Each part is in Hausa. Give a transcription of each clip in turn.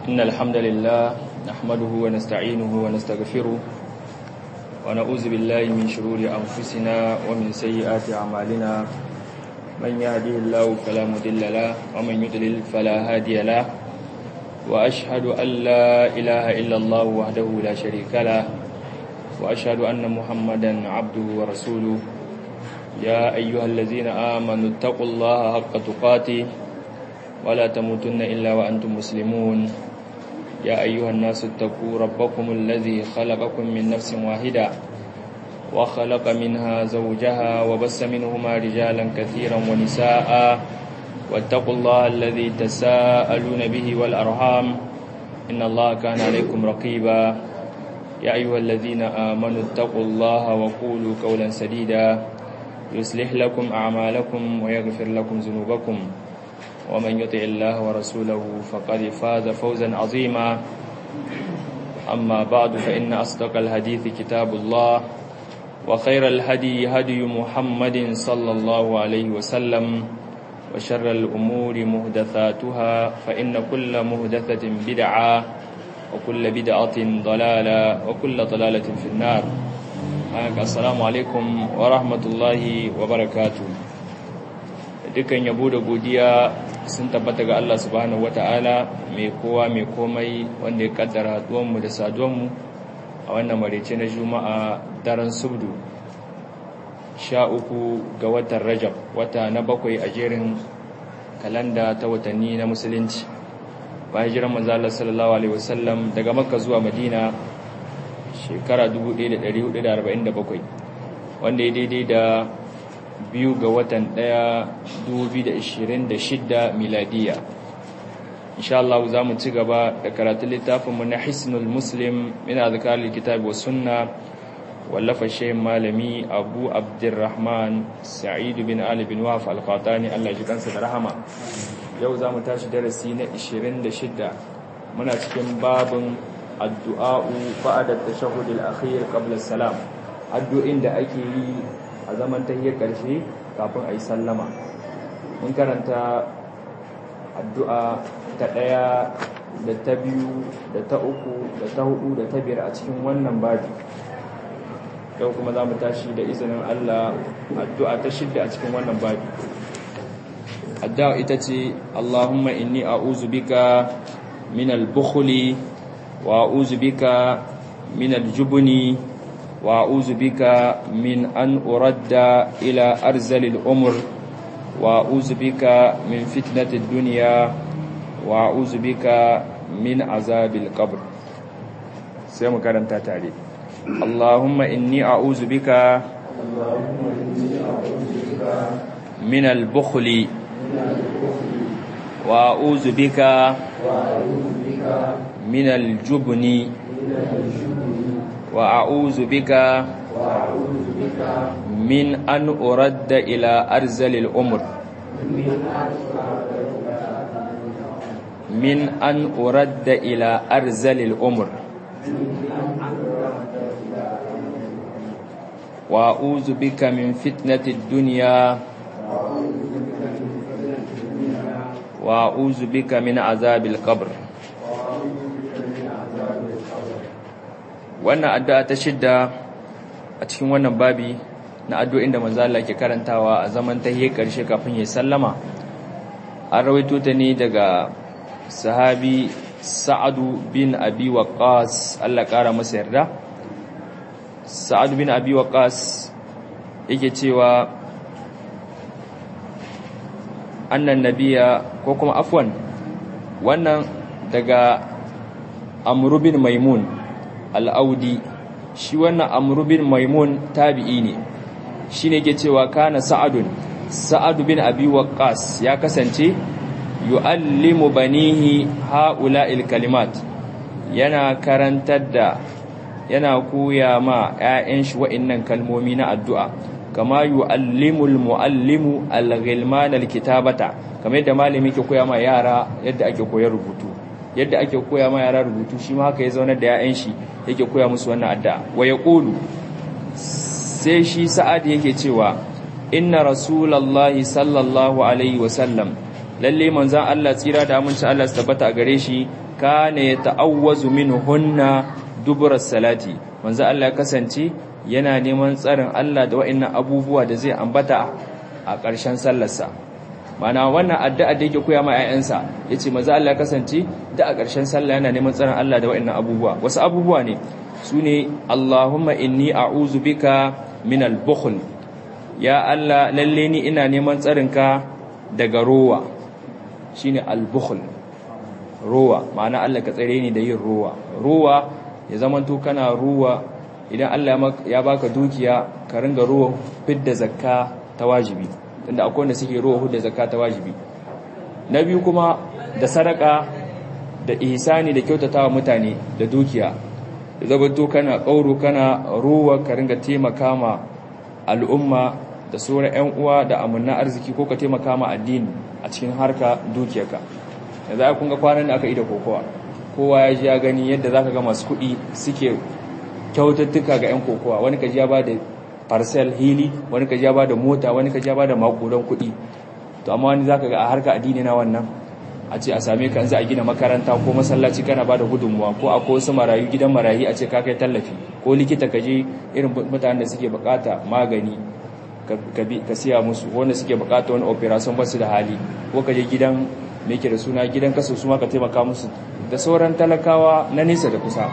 إن الحمد لله نحمده ونستعينه ونستغفره ونعوذ بالله من شرور أنفسنا ومن سيئات أعمالنا من يهديه الله فلا مضل له ومن يضلل فلا هادي له وأشهد أن لا إله إلا الله وحده لا شريك له وأشهد أن محمدا عبده ورسوله يا أيها الذين آمنوا اتقوا الله حق تقاته ولا تموتن إلا وأنتم مسلمون يا أيها الناس اتقوا ربكم الذي خلقكم من نفس واحدة وخلق منها زوجها وبس منهما رجالا كثيرا ونساء واتقوا الله الذي تساءلون به والأرحام إن الله كان عليكم رقيبا يا أيها الذين آمنوا اتقوا الله وقولوا قولا سديدا يصلح لكم أعمالكم ويغفر لكم ذنوبكم ومن يطع الله ورسوله فقد فاز فوزا عظيما أما بعد فإن أصدق الحديث كتاب الله وخير الهدي هدي محمد صلى الله عليه وسلم وشر الأمور مهدثاتها فإن كل مهدثة بدعة وكل بدعة ضلالة وكل ضلالة في النار السلام عليكم ورحمة الله وبركاته dukan yabo da godiya sun tabbata ga Allah subhanahu wata'ala mai kowa mai komai wanda ya kaddara haduwanmu da saduwanmu a wannan marece na juma'a daren subdu sha uku ga watan rajab wata na bakwai a jerin kalanda ta watanni na musulunci bayan jiran manzala sallallahu alaihi wasallam daga makka zuwa madina shekara 1447 wanda ya daidai da biyu ga watan ɗaya 2026 miladiya insha Allah za mu ci gaba da karatun littafinmu na hisnul muslim min azkarar kitabi wa sunna wallafa shehin malami abu abdurrahman sa'idu bin ali bin waf alfatani Allah ji kansa da rahama yau za mu tashi darasi na 26 muna cikin babin addu'a'u ba'da tashahhud al-akhir qabla salam addu'in da ake yi a zaman tahiyar ƙarshe kafin a yi sallama mun karanta addu'a ta ɗaya da ta biyu da ta uku da ta hudu da ta biyar a cikin wannan babi yau kuma za mu tashi da izinin Allah addu'a ta shidda a cikin wannan babi addu'a ita ce Allahumma inni a'udhu bika min al-bukhli wa a'udhu bika min al-jubni وأعوذ بك من أن أرد إلى أرزل الأمر وأعوذ بك من فتنة الدنيا وأعوذ بك من عذاب القبر سيما كرمتا تعليم اللهم إني أعوذ بك من البخل وأعوذ بك من الجبن وأعوذ بك من أن أرد إلى أرزل الأمر من أن أرد إلى أرزل الأمر وأعوذ بك من فتنة الدنيا وأعوذ بك من عذاب القبر wannan addu'a ta shidda a cikin wannan babi na addu'o'in da manzo Allah ke karantawa a zaman tahiyya karshe kafin ya sallama an rawaito ta ne daga sahabi Sa'adu bin Abi Waqqas Allah kara masa yarda Sa'adu bin Abi Waqqas yake cewa annan nabiya ko kuma afwan wannan daga Amr bin Maimun al'audi shi wannan amurubin maimun tabi'i ne shi ne ke cewa kana sa'adun sa'adu bin abi waqqas ya kasance yu'allimu banihi ha'ula kalimat yana karantar da yana koya ma 'ya'yan shi wa'innan kalmomi na addu'a kama yu'allimul mu'allimu al-ghilman al-kitabata kamar yadda malami ke koya ma yara yadda ake koyar rubutu yadda ake koya ma yara rubutu shi ma haka ya zaunar da 'ya'yan shi yake koya musu wannan addu'a wa yaqulu sai shi sa'ad yake cewa inna rasulallahi sallallahu alaihi wasallam lalle manzon Allah tsira da aminci Allah su tabbata a gare shi kana yata'awwazu minhunna dubura salati manzon Allah ya kasance yana neman tsarin Allah da wa'annan abubuwa da zai ambata a ƙarshen sallarsa mana wannan addu'a da yake koya ma ƴaƴansa yace manzon Allah ya kasance da a ƙarshen sallah yana neman tsarin Allah da wa'annan abubuwa wasu abubuwa ne sune Allahumma inni a'udhu bika min al-bukhl ya Allah lalle ni ina neman tsarinka daga rowa shine al-bukhl rowa ma'ana Allah ka tsare ni da yin rowa rowa ya zamanto kana rowa idan Allah ya baka dukiya ka ringa rowa fidda zakka ta wajibi tunda akwai wanda suke rowa hudda zakka ta wajibi na biyu kuma da sadaka da ihsani da kyautatawa mutane da dukiya da zamanto kana kauro kana rowa ka ringa taimaka ma al'umma da sauran 'yan uwa da amanna arziki ko ka taimaka ma addini a cikin harka dukiyarka yanzu ai kun ga kwanan da aka yi da kokowa kowa ya ji ya gani yadda zaka ga masu kuɗi suke kyaututtuka ga 'yan kokowa wani kaji ya ba da parcel hili wani kaji ya ba da mota wani kaji ya ba da makudan kuɗi to amma wani zaka ga a harka addini na wannan a ce a same ka za a gina makaranta ko masallaci kana ba da gudunmuwa ko akwai wasu marayu gidan marayu a ce ka kai tallafi ko likita ka je irin mutanen da suke bukata magani ka siya musu wanda suke bukata wani operation ba su da hali ko ka je gidan me ke da suna gidan kaso su ma ka taimaka musu da sauran talakawa na nesa da kusa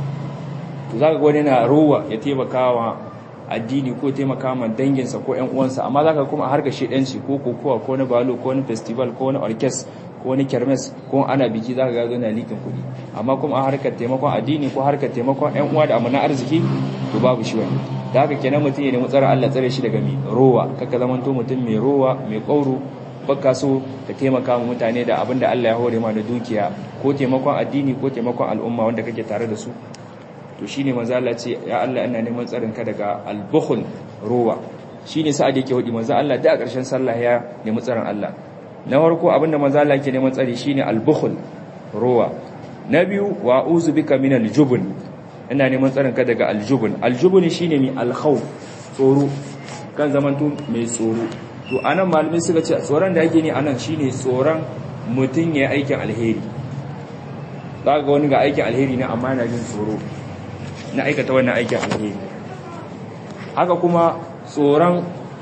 to zaka ga wani na rowa ya taimaka wa addini ko taimaka ma danginsa ko ƴan uwansa amma zaka kuma har ga shedanci ko kokowa ko na balo ko na festival ko na orkes ko wani kermes ko ana biki zaka ga yana likin kuɗi amma kuma a harkar taimakon addini ko harkar taimakon ƴan uwa da amana arziki to babu shi wani da haka kenan mutum ya nemi tsara Allah tsare shi daga mai rowa kaka zamanto mutum mai rowa mai ƙauro baka so ka taimaka ma mutane da abin da Allah ya hore ma da dukiya ko taimakon addini ko taimakon al'umma wanda kake tare da su to shine manzo Allah ce ya Allah ina neman tsarin ka daga al-bukhl rowa shine sa'ad yake hudi manzo Allah da a ƙarshen sallah ya nemi tsarin Allah na farko abinda manzo Allah yake neman tsari shine al-bukhl rowa na biyu wa uzu bika min al-jubn ina neman tsarin ka daga al-jubn al-jubn shine mi al-khawf tsoro kan zamanto mai tsoro to anan malamai suka ce tsoron da ake ne anan shine tsoron mutun ya aikin alheri zaka ga wani ga aikin alheri ne amma yana jin tsoro na aikata wannan aikin alheri haka kuma tsoron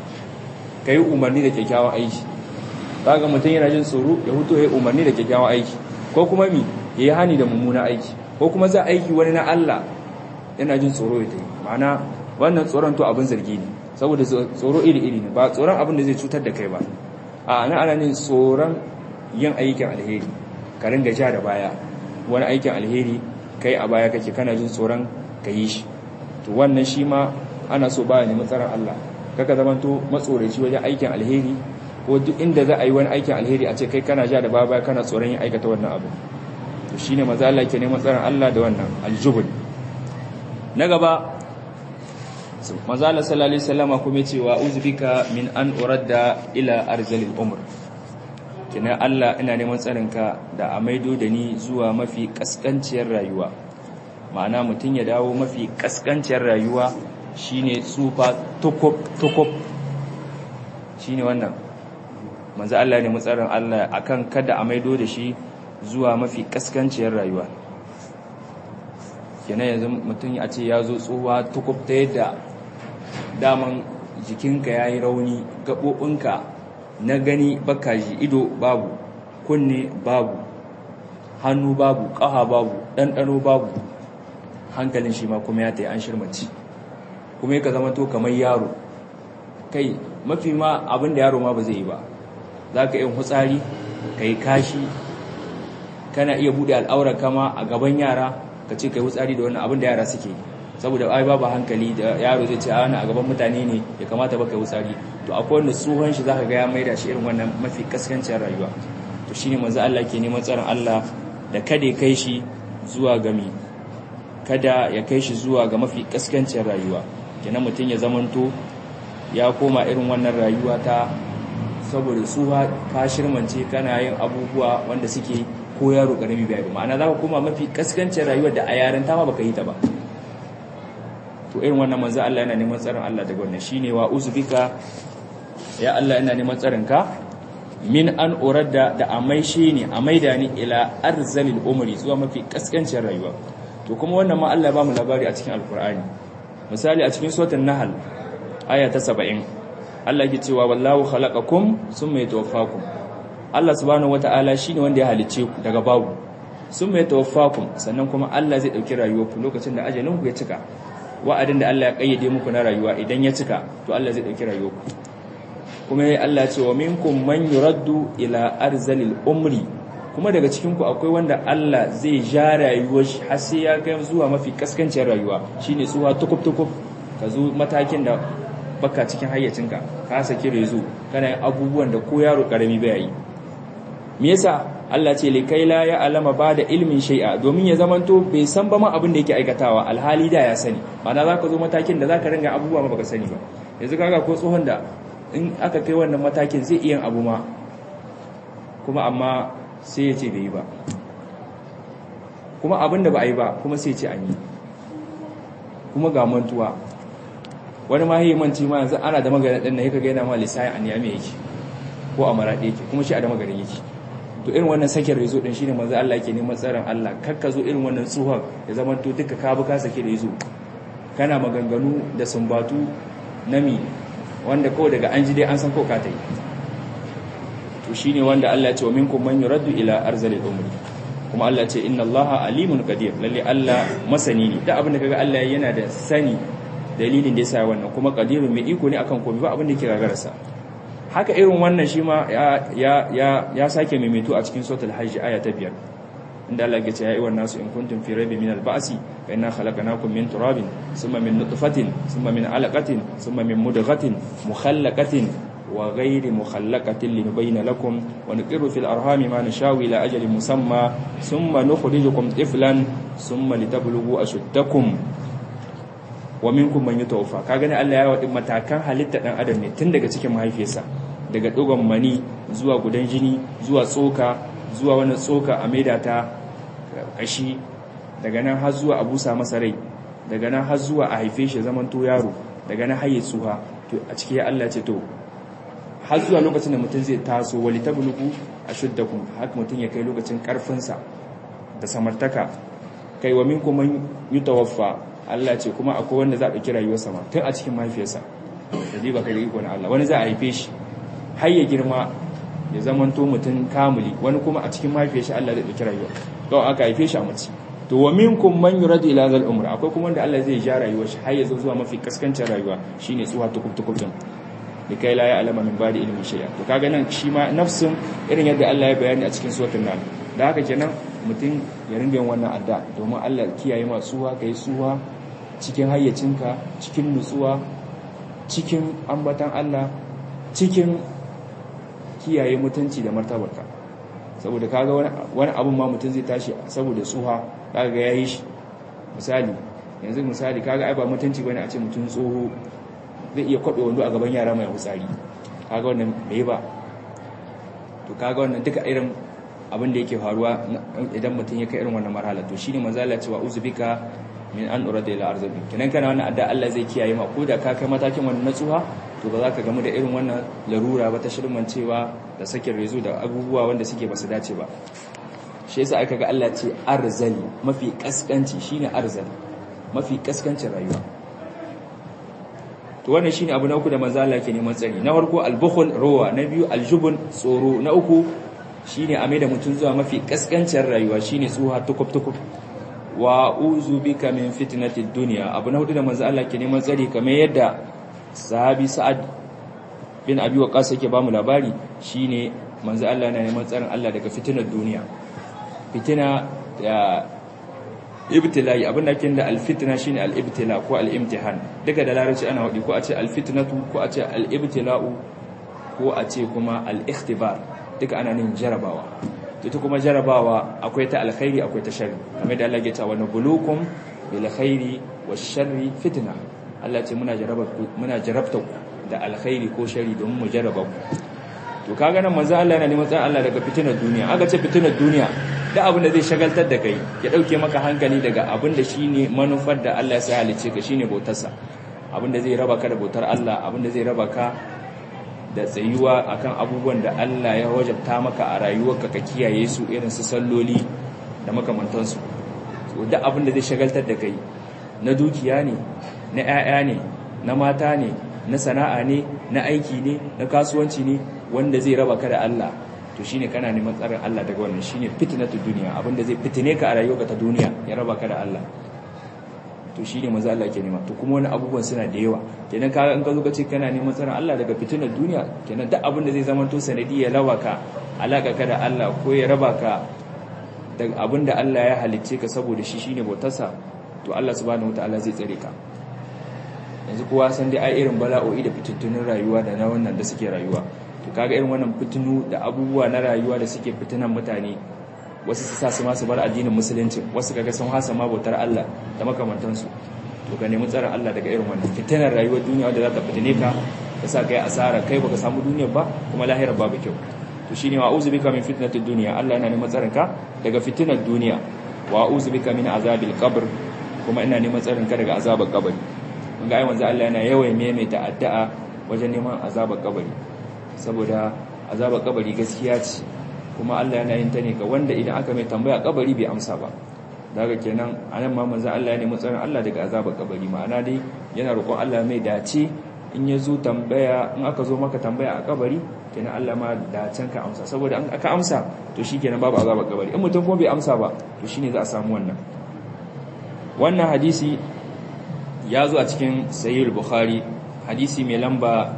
ka yi umarni da kyakkyawan aiki ga mutum yana jin tsoro ya hutu ya yi umarni da kyakkyawan aiki ko kuma mi ya yi hani da mummuna aiki ko kuma za aiki wani na Allah yana jin tsoro ya ta yi ma'ana wannan tsoron to abin zargi ne saboda tsoro iri-iri ne ba tsoron abin da zai cutar da kai ba a ana ana ne tsoron yin aikin alheri ka ringa ja da baya wani aikin alheri kai a baya kake kana jin tsoron ka yi shi to wannan shi ma ana so ba ne matsarar Allah kaka zamanto matsoraci wajen aikin alheri ko duk inda za a yi wani aikin alheri a ce kai kana ja da baba kana tsoron yin aikata wannan abu to shine maza Allah ke neman tsaron Allah da wannan aljubul na gaba maza Allah sallallahu alaihi wasallama kuma ce wa uzbika min an uradda ila arzalil umr kina Allah ina neman tsarinka da a maido da ni zuwa mafi kaskanciyar rayuwa ma'ana mutum ya dawo mafi kaskanciyar rayuwa shine tsufa tukub shine wannan manzo Allah ne mutsarin Allah akan kada a maido da shi zuwa mafi kaskanciyar rayuwa kenan yanzu mutum a ce ya zo tsuwa tukub ta yadda daman jikinka ya yi rauni gaɓoɓinka na gani baka ji ido babu kunne babu hannu babu ƙaha babu ɗanɗano babu hankalin shi ma kuma ya ta yi an shirmaci kuma ya ka zama to kamar yaro kai mafi ma abin da yaro ma ba zai yi ba za ka yin hutsari ka yi kashi kana iya buɗe al'aurar kama a gaban yara ka ce ka yi hutsari da wannan abin da yara suke saboda ai babu hankali da yaro zai ce ana a gaban mutane ne ya kamata ba ka yi hutsari to akwai wanda tsohon shi za ka ga ya maida shi irin wannan mafi kaskancin rayuwa to shine manzo Allah ke neman tsaron Allah da kada ya kai shi zuwa gami kada ya kai shi zuwa ga mafi kaskancin rayuwa kenan mutum ya zamanto ya koma irin wannan rayuwa ta saboda tsuha ka shirmance kana yin abubuwa wanda suke ko yaro karami bai ba ma'ana za ka koma mafi kaskancin rayuwar da a yaren ta ma baka yi ta ba to irin wannan manzo Allah yana neman tsarin Allah daga wannan shine wa uzbika ya Allah ina neman tsarin ka min an uradda da amaishe ne a maida ni ila arzalil umri zuwa mafi kaskancin rayuwa to kuma wannan ma Allah ba mu labari a cikin alkur'ani misali a cikin suratul nahl aya ta 70 Allah yake cewa wallahu khalaqakum summa yatawaffakum Allah subhanahu wataala shine wanda ya halice ku daga babu summa yatawaffakum sannan kuma Allah zai dauki rayuwarku lokacin da ajalin ku ya cika wa'adin da Allah ya kayyade muku na rayuwa idan ya cika to Allah zai dauki rayuwarku kuma ya Allah ce wa minkum man yuraddu ila arzalil umri kuma daga cikin ku akwai wanda Allah zai ja rayuwar shi har sai ya kai zuwa mafi kaskancin rayuwa shine tsuwa tukub tukub ka zo matakin da baka cikin hayyacinka ka saki rezo kana yin abubuwan da ko yaro karami bai yi me yasa Allah ce likai la ya alama ba da ilmin shay'a domin ya zamanto bai san ba ma abin da yake aikatawa alhali da ya sani ma'ana zaka zo matakin da zaka ringa abubuwa ma baka sani ba yanzu kaga ko tsohon da in aka kai wannan matakin zai iya abu ma kuma amma sai ya ce bai yi ba kuma abin da ba a yi ba kuma sai ce an yi kuma ga mantuwa wani ma yi manci ma yanzu ana da maganin ɗin na yi ka gaina ma lissayin an yame yake ko a maraɗe yake kuma shi a da maganin yake to irin wannan sakin rezo ɗin shi ne manzo Allah yake neman tsarin Allah kakka zo irin wannan tsohon ya zama to duka ka bi ka sake rezo kana maganganu da sumbatu nami wanda kawai daga an ji dai an san ko ka ta yi to shine wanda Allah ya ce wa minkum man yuraddu ila arzalil umri kuma Allah ce inna Allaha alimun qadir lalle Allah masani ne da abin da kaga Allah yana da sani dalilin da yasa wannan kuma qadirun mai iko ne akan komai ba abin da yake gagararsa haka irin wannan shi ma ya ya ya sake maimaito a cikin suratul hajj aya ta 5 inda Allah ya ce ya ayyuhan nasu in kuntum fi raibin min al-ba'si fa inna khalaqnakum min turabin thumma min nutfatin thumma min 'alaqatin thumma min mudghatin mukhallaqatin wa ghayri mukhallaqatin linubayyana lakum wa nuqirru fil arhami ma nashau ila ajalin musamma thumma nukhrijukum tiflan thumma litablughu ashuddakum wa minkum man yutawaffa kaga ne Allah ya wadi matakan halitta dan adam ne tun daga cikin mahaifiyarsa daga dogon mani zuwa gudan jini zuwa tsoka zuwa wani tsoka a maida ta kashi daga nan har zuwa abusa masa rai daga nan har zuwa a haife shi zaman to yaro daga nan har ya tsuha to a ciki ya Allah ce to har zuwa lokacin da mutum zai taso wali tablugu ashuddakum haka mutum ya kai lokacin karfinsa da samartaka kai wa minkum man yutawaffa Allah ce kuma akwai wanda za a ɗauki rayuwarsa ma tun a cikin mahaifiyarsa da ba kai da iko na Allah wani za a haife shi har ya girma ya zamanto mutum kamuli wani kuma a cikin mahaifiyar shi Allah zai ɗauki rayuwa don aka haife shi a mace to wa minkum man yuradu ila zal umr akwai kuma wanda Allah zai ja rayuwar shi har ya zo zuwa mafi kaskancin rayuwa shine tsuwa tukub tukub din likai la ya'lamu min ba'di ilmi shay'a to kaga nan shi ma nafsin irin yadda Allah ya bayani a cikin suratul nahl da haka kenan mutum ya ringa yin wannan adda domin Allah kiyaye ma suwa kai suwa cikin hayyacinka cikin nutsuwa cikin ambatan Allah cikin kiyaye mutunci da martabarka saboda kaga wani abun ma mutum zai tashi saboda tsuha kaga ga yayi shi misali yanzu misali kaga ai ba mutunci bane a ce mutum tsoho zai iya kwabe wando a gaban yara mai hutsari kaga wannan bai ba to kaga wannan duka irin abin da yake faruwa idan mutum ya kai irin wannan marhala to shine manzo Allah cewa uzbika min an urada ila arzabi kenan kana wannan adda Allah zai kiyaye ma ko da ka kai matakin wannan natsuwa to ba za ka gamu da irin wannan larura ba ta shirman cewa da sakin rezo da abubuwa wanda suke basu dace ba shi yasa aka ga Allah ce arzali mafi kaskanci shine arzali mafi kaskancin rayuwa to wannan shine abu na uku da manzo Allah ke neman tsari na farko al-bukhl ruwa na biyu al-jubn tsoro na uku shine a da mutum zuwa mafi kaskancin rayuwa shine tsuha tukub tukub wa uzu bika min fitnati dunya abu na hudu da manzo Allah ke neman tsari kamar yadda sahabi sa'ad bin abi waqas yake ba mu labari shine manzo Allah yana neman tsarin Allah daga fitinar duniya fitina da ibtilai abin da kin da alfitna shine alibtila ko alimtihan daga da larabci ana wadi ko a ce alfitnatu ko a ce alibtila'u ko a ce kuma alikhtibar duka ana nin jarabawa ita kuma jarabawa akwai ta alkhairi akwai ta sharri kamar da Allah ya ce wa nabulukum bil khairi wash sharri fitna Allah ce muna jaraba muna jarabta da alkhairi ko sharri don mu jaraba ku to kaga nan manzo Allah yana neman tsayin Allah daga fitinar duniya aka ce fitinar duniya da abin da zai shagaltar da kai ya dauke maka hankali daga abin da shine manufar da Allah ya sa halice ka shine bautarsa abin da zai raba ka da bautar Allah abin da zai raba ka da tsayuwa akan abubuwan da Allah ya wajabta maka a rayuwarka ka kiyaye su irin su salloli da makamantansu so duk abin da zai shagaltar da kai na dukiya ne na 'ya'ya ne na mata ne na sana'a ne na aiki ne na kasuwanci ne wanda zai raba ka da Allah to shine kana neman tsarin Allah daga wannan shine fitnatud duniya abinda zai fitine ka a rayuwarka ta duniya ya raba ka da Allah to shine manzo Allah ke nema to kuma wani abubuwan suna da yawa kenan ka in ka zo ka ce kana neman tsarin Allah daga fitinar duniya kenan duk abin da zai zama to sanadi ya raba ka alaka ka da Allah ko ya raba ka daga abin da Allah ya halicce ka saboda shi shine bautarsa to Allah subhanahu wataala zai tsare ka yanzu kowa san dai ai irin bala'o'i da fitintunin rayuwa da na wannan da suke rayuwa to kaga irin wannan fitinu da abubuwa na rayuwa da suke fitinan mutane wasu su sa su ma su bar addinin musulunci wasu kaga sun hasa ma bautar Allah da makamantansu to ka nemi tsarin Allah daga irin wannan fitinar rayuwar duniya wanda za ta fitine ka ka sa kai asara kai baka samu duniyar ba kuma lahirar babu kyau to shine wa a'udhu bika min fitnatid dunya Allah yana neman tsarin ka daga fitinar duniya wa a'udhu bika min azabil qabr kuma ina neman tsarin ka daga azabar kabari mun ga ai manzo Allah yana yawan maimaita addu'a wajen neman azabar kabari saboda azabar kabari gaskiya ce kuma Allah yana yin ta ne ga wanda idan aka mai tambaya kabari bai amsa ba daga kenan anan ma manzo Allah ya nemi tsarin Allah daga azabar kabari ma'ana dai yana roƙon Allah mai dace in ya zo tambaya in aka zo maka tambaya a kabari kenan Allah ma dacen ka amsa saboda in aka amsa to shikenan babu azabar kabari in mutum kuma bai amsa ba to shine za a samu wannan wannan hadisi ya zo a cikin sahih bukhari hadisi mai lamba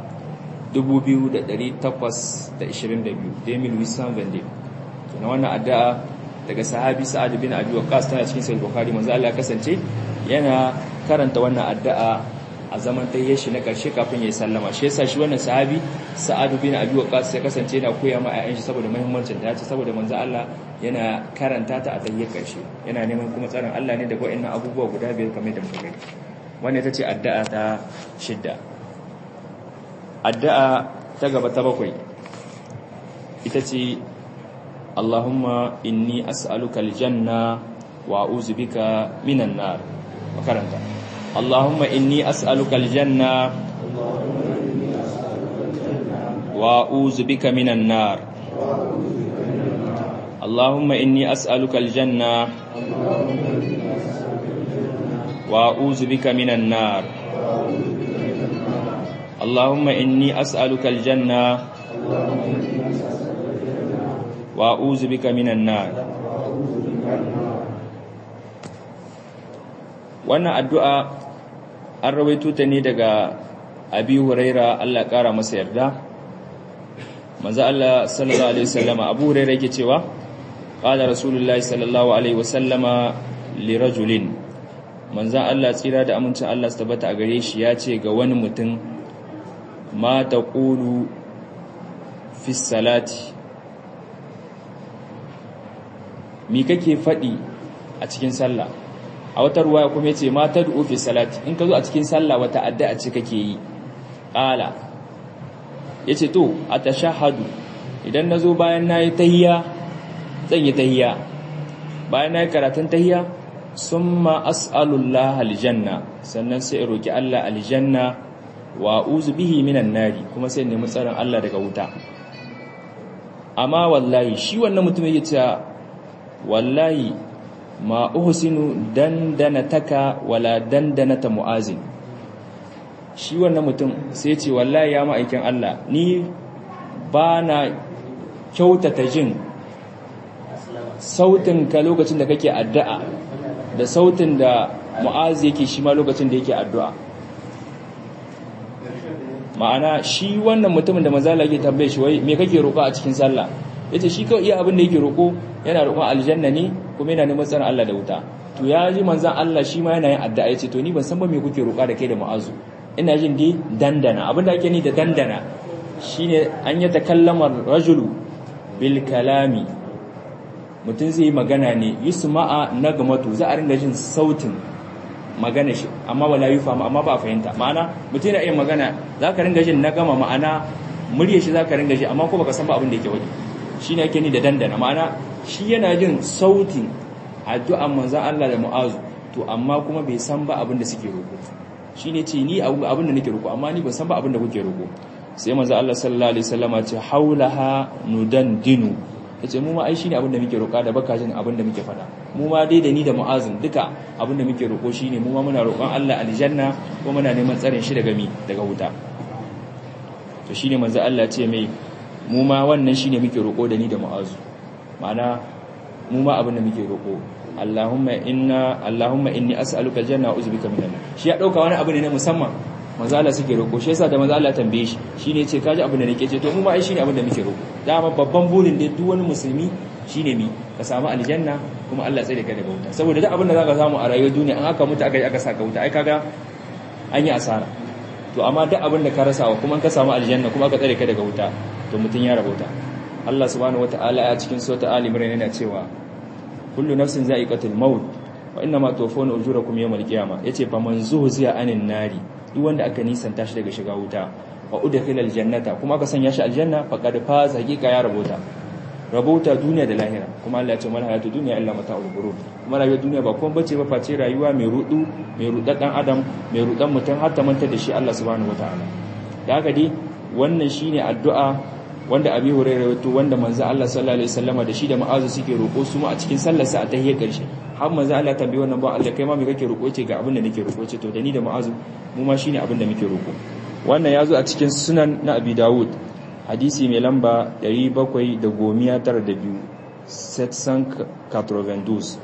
2822 Demil Wissan Vende kenan wannan addu'a daga sahabi Sa'ad bin Abi Waqqas tana cikin Sahih Bukhari manzo Allah ya kasance yana karanta wannan addu'a a zaman tayyar shi na karshe kafin ya sallama shi yasa shi wannan sahabi Sa'ad bin Abi Waqqas ya kasance yana koya ma ayyan shi saboda muhimmancin ta yace saboda manzo Allah yana karanta ta a tayyar karshe yana neman kuma tsarin Allah ne daga wayannan abubuwa guda biyar kamar da muka gani wannan ita ce addu'a ta shidda addu'a ta gaba ta bakwai ita ce Allahumma inni as'aluka aljanna wa a'udhu bika minan nar makaranta Allahumma inni as'aluka aljanna wa a'udhu bika minan nar Allahumma inni as'aluka aljanna wa a'udhu bika minan nar اللهم إني أسألك الجنة وأعوذ بك من النار wannan addu'a an rawaito ta ne daga abi huraira Allah ƙara masa yarda manzo Allah sallallahu alaihi wasallama abu huraira yake cewa qala rasulullahi sallallahu alaihi wasallama li rajulin manzo Allah tsira da amincin Allah su tabbata a gare shi ya ce ga wani mutum ma ta ƙulu fi salati mi kake faɗi a cikin sallah a wata ruwa kuma ya ce ma ta du'u fi salati in ka zo a cikin sallah wata addu'a ce kake yi ƙala ya ce to a tashahadu idan na zo bayan na yi tahiya zan yi tahiya bayan na yi karatun tahiya sun ma as'alullah aljanna sannan sai roƙi Allah aljanna wa uzu bihi minan nari kuma sai nemi tsarin Allah daga wuta amma wallahi shi wannan mutum yake cewa wallahi ma uhsinu dandanataka wala dandanata muazin shi wannan mutum sai ce wallahi ya ma'aikin Allah ni ba na kyautata jin sautin ka lokacin da kake addu'a da sautin da mu'az yake shi ma lokacin da yake addu'a ma'ana shi wannan mutumin da mazala yake tambaye shi wai me kake roƙo a cikin sallah yace shi kawai iya abin da yake roƙo yana roƙon aljanna ne kuma yana neman tsaron Allah da wuta to ya ji manzon Allah shi ma yana yin addu'a yace to ni ban san ba me kuke roƙa da kai da mu'azu ina jin dai dandana abin da ake ni da dandana shine an yi takallama rajulu bil kalami mutum zai yi magana ne yusma'a nagamatu za a ringa jin sautin magana shi amma wala yufama amma ba fahimta ma'ana mutum yana iya magana za ka ringa jin nagama ma'ana murya shi za ka ringa ji amma ko baka san ba abin da yake wani shi ne ake ni da dandana ma'ana shi yana jin sautin addu'an manzan Allah da mu'azu to amma kuma bai san ba abin da suke roƙo shi ne ce ni abin da nake roƙo amma ni ban san ba abin da kuke roƙo sai manzo Allah sallallahu alaihi wasallama ce haulaha nudandinu yace mu ma ai shine abin da muke roƙa da baka jin abin da muke faɗa mu ma dai da ni da mu'azin duka abin da muke roƙo shine mu ma muna roƙon Allah aljanna ko muna neman tsarin shi daga mi daga wuta to shine manzo Allah ce mai mu ma wannan shine muke roƙo da ni da mu'azu ma'ana mu ma abin da muke roƙo Allahumma inna Allahumma inni as'aluka aljanna wa uzbika minan shi ya dauka wani abu ne na musamman manzo Allah suke roƙo shi yasa da manzo Allah tambaye shi shine yace kaji abin da nake ce to mu ma ai shine abin da muke roƙo dama babban burin da duk wani musulmi shine mi ka samu aljanna kuma Allah tsare ka daga wuta saboda duk abin da zaka samu a rayuwar duniya an aka mutu aka yi aka saka wuta ai kaga an yi asara to amma duk abin da ka rasa wa kuma ka samu aljanna kuma aka tsare ka daga wuta to mutun ya rabauta Allah subhanahu wataala a cikin sura Ali Imran yana cewa kullu nafsin za'iqatul maut wa innama tuwaffawna ujurakum yawmal qiyamah yace fa man zuhziya anin nari duk wanda aka nisanta shi daga shiga wuta wa udkhilal jannata kuma aka sanya shi aljanna faqad faza haqiqa ya rabota rabota duniya da lahira kuma Allah ya ce mal hayatu dunya illa mata'ul ghurur kuma rayuwar duniya ba kuma bace ba face rayuwa mai rudu mai rudan dan adam mai rudan mutum har ta manta da shi Allah subhanahu wataala da haka dai wannan shine addu'a wanda abi hurairah wato wanda manzo Allah sallallahu alaihi wasallama da shi da ma'azu suke roko su ma a cikin sallar sa a tahiyyar karshe har manzo Allah tambaye wannan ba Allah kai ma me kake roko ce ga abin da nake roko ce to da ni da ma'azu mu ma shine abin da muke roko wannan yazo a cikin sunan na Abi Dawud hadisi mai lamba 792 792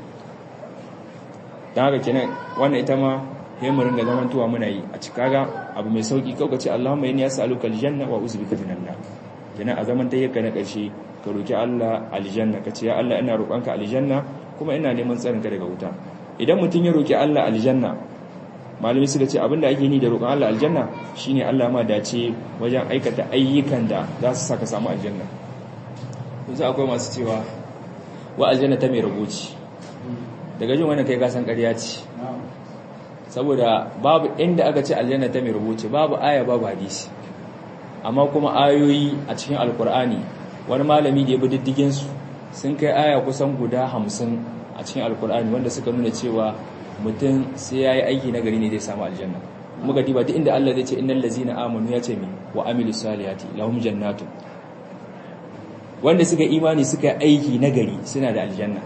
dan haka kenan wannan ita ma yayin mu ringa zaman tuwa muna yi a cikaga abu mai sauki kawai ce Allahumma inni as'aluka aljanna wa uzbika minan nar kenan a zaman tayyaka na karshe ka roki Allah aljanna ka ce ya Allah ina roƙonka aljanna kuma ina neman tsarin ka daga wuta idan mutum ya roki Allah aljanna malami suka ce abinda ake ni da roƙon Allah aljanna shine Allah ma dace wajen aikata ayyukan da za su saka samu aljanna yanzu akwai masu cewa wa aljanna ta mai rubuci daga jin wannan kai ka san ƙarya ce saboda babu inda aka ce aljanna ta mai rubuci babu aya babu hadisi amma kuma ayoyi a cikin alkur'ani wani malami da ya bi diddigin su sun kai aya kusan guda hamsin a cikin alkur'ani wanda suka nuna cewa mutum sai ya yi aiki na gari ne zai samu aljanna muka diba duk inda Allah zai ce innal ladzina amanu ya ce mi wa amilus salihati lahum jannatu wanda suka imani suka aiki na gari suna da aljanna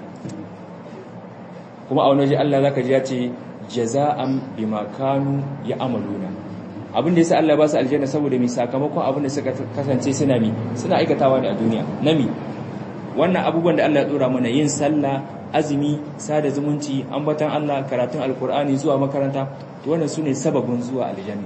kuma a wani waje Allah zaka ji ya ce jaza'an bima kanu ya'maluna abin da yasa Allah ba su aljanna saboda mi sakamakon abin da suka kasance suna mi suna aikatawa ne a duniya nami wannan abubuwan da Allah ya dora mana yin sallah azumi sada zumunci ambatan Allah karatun alkur'ani zuwa makaranta to wannan sune sababin zuwa aljanna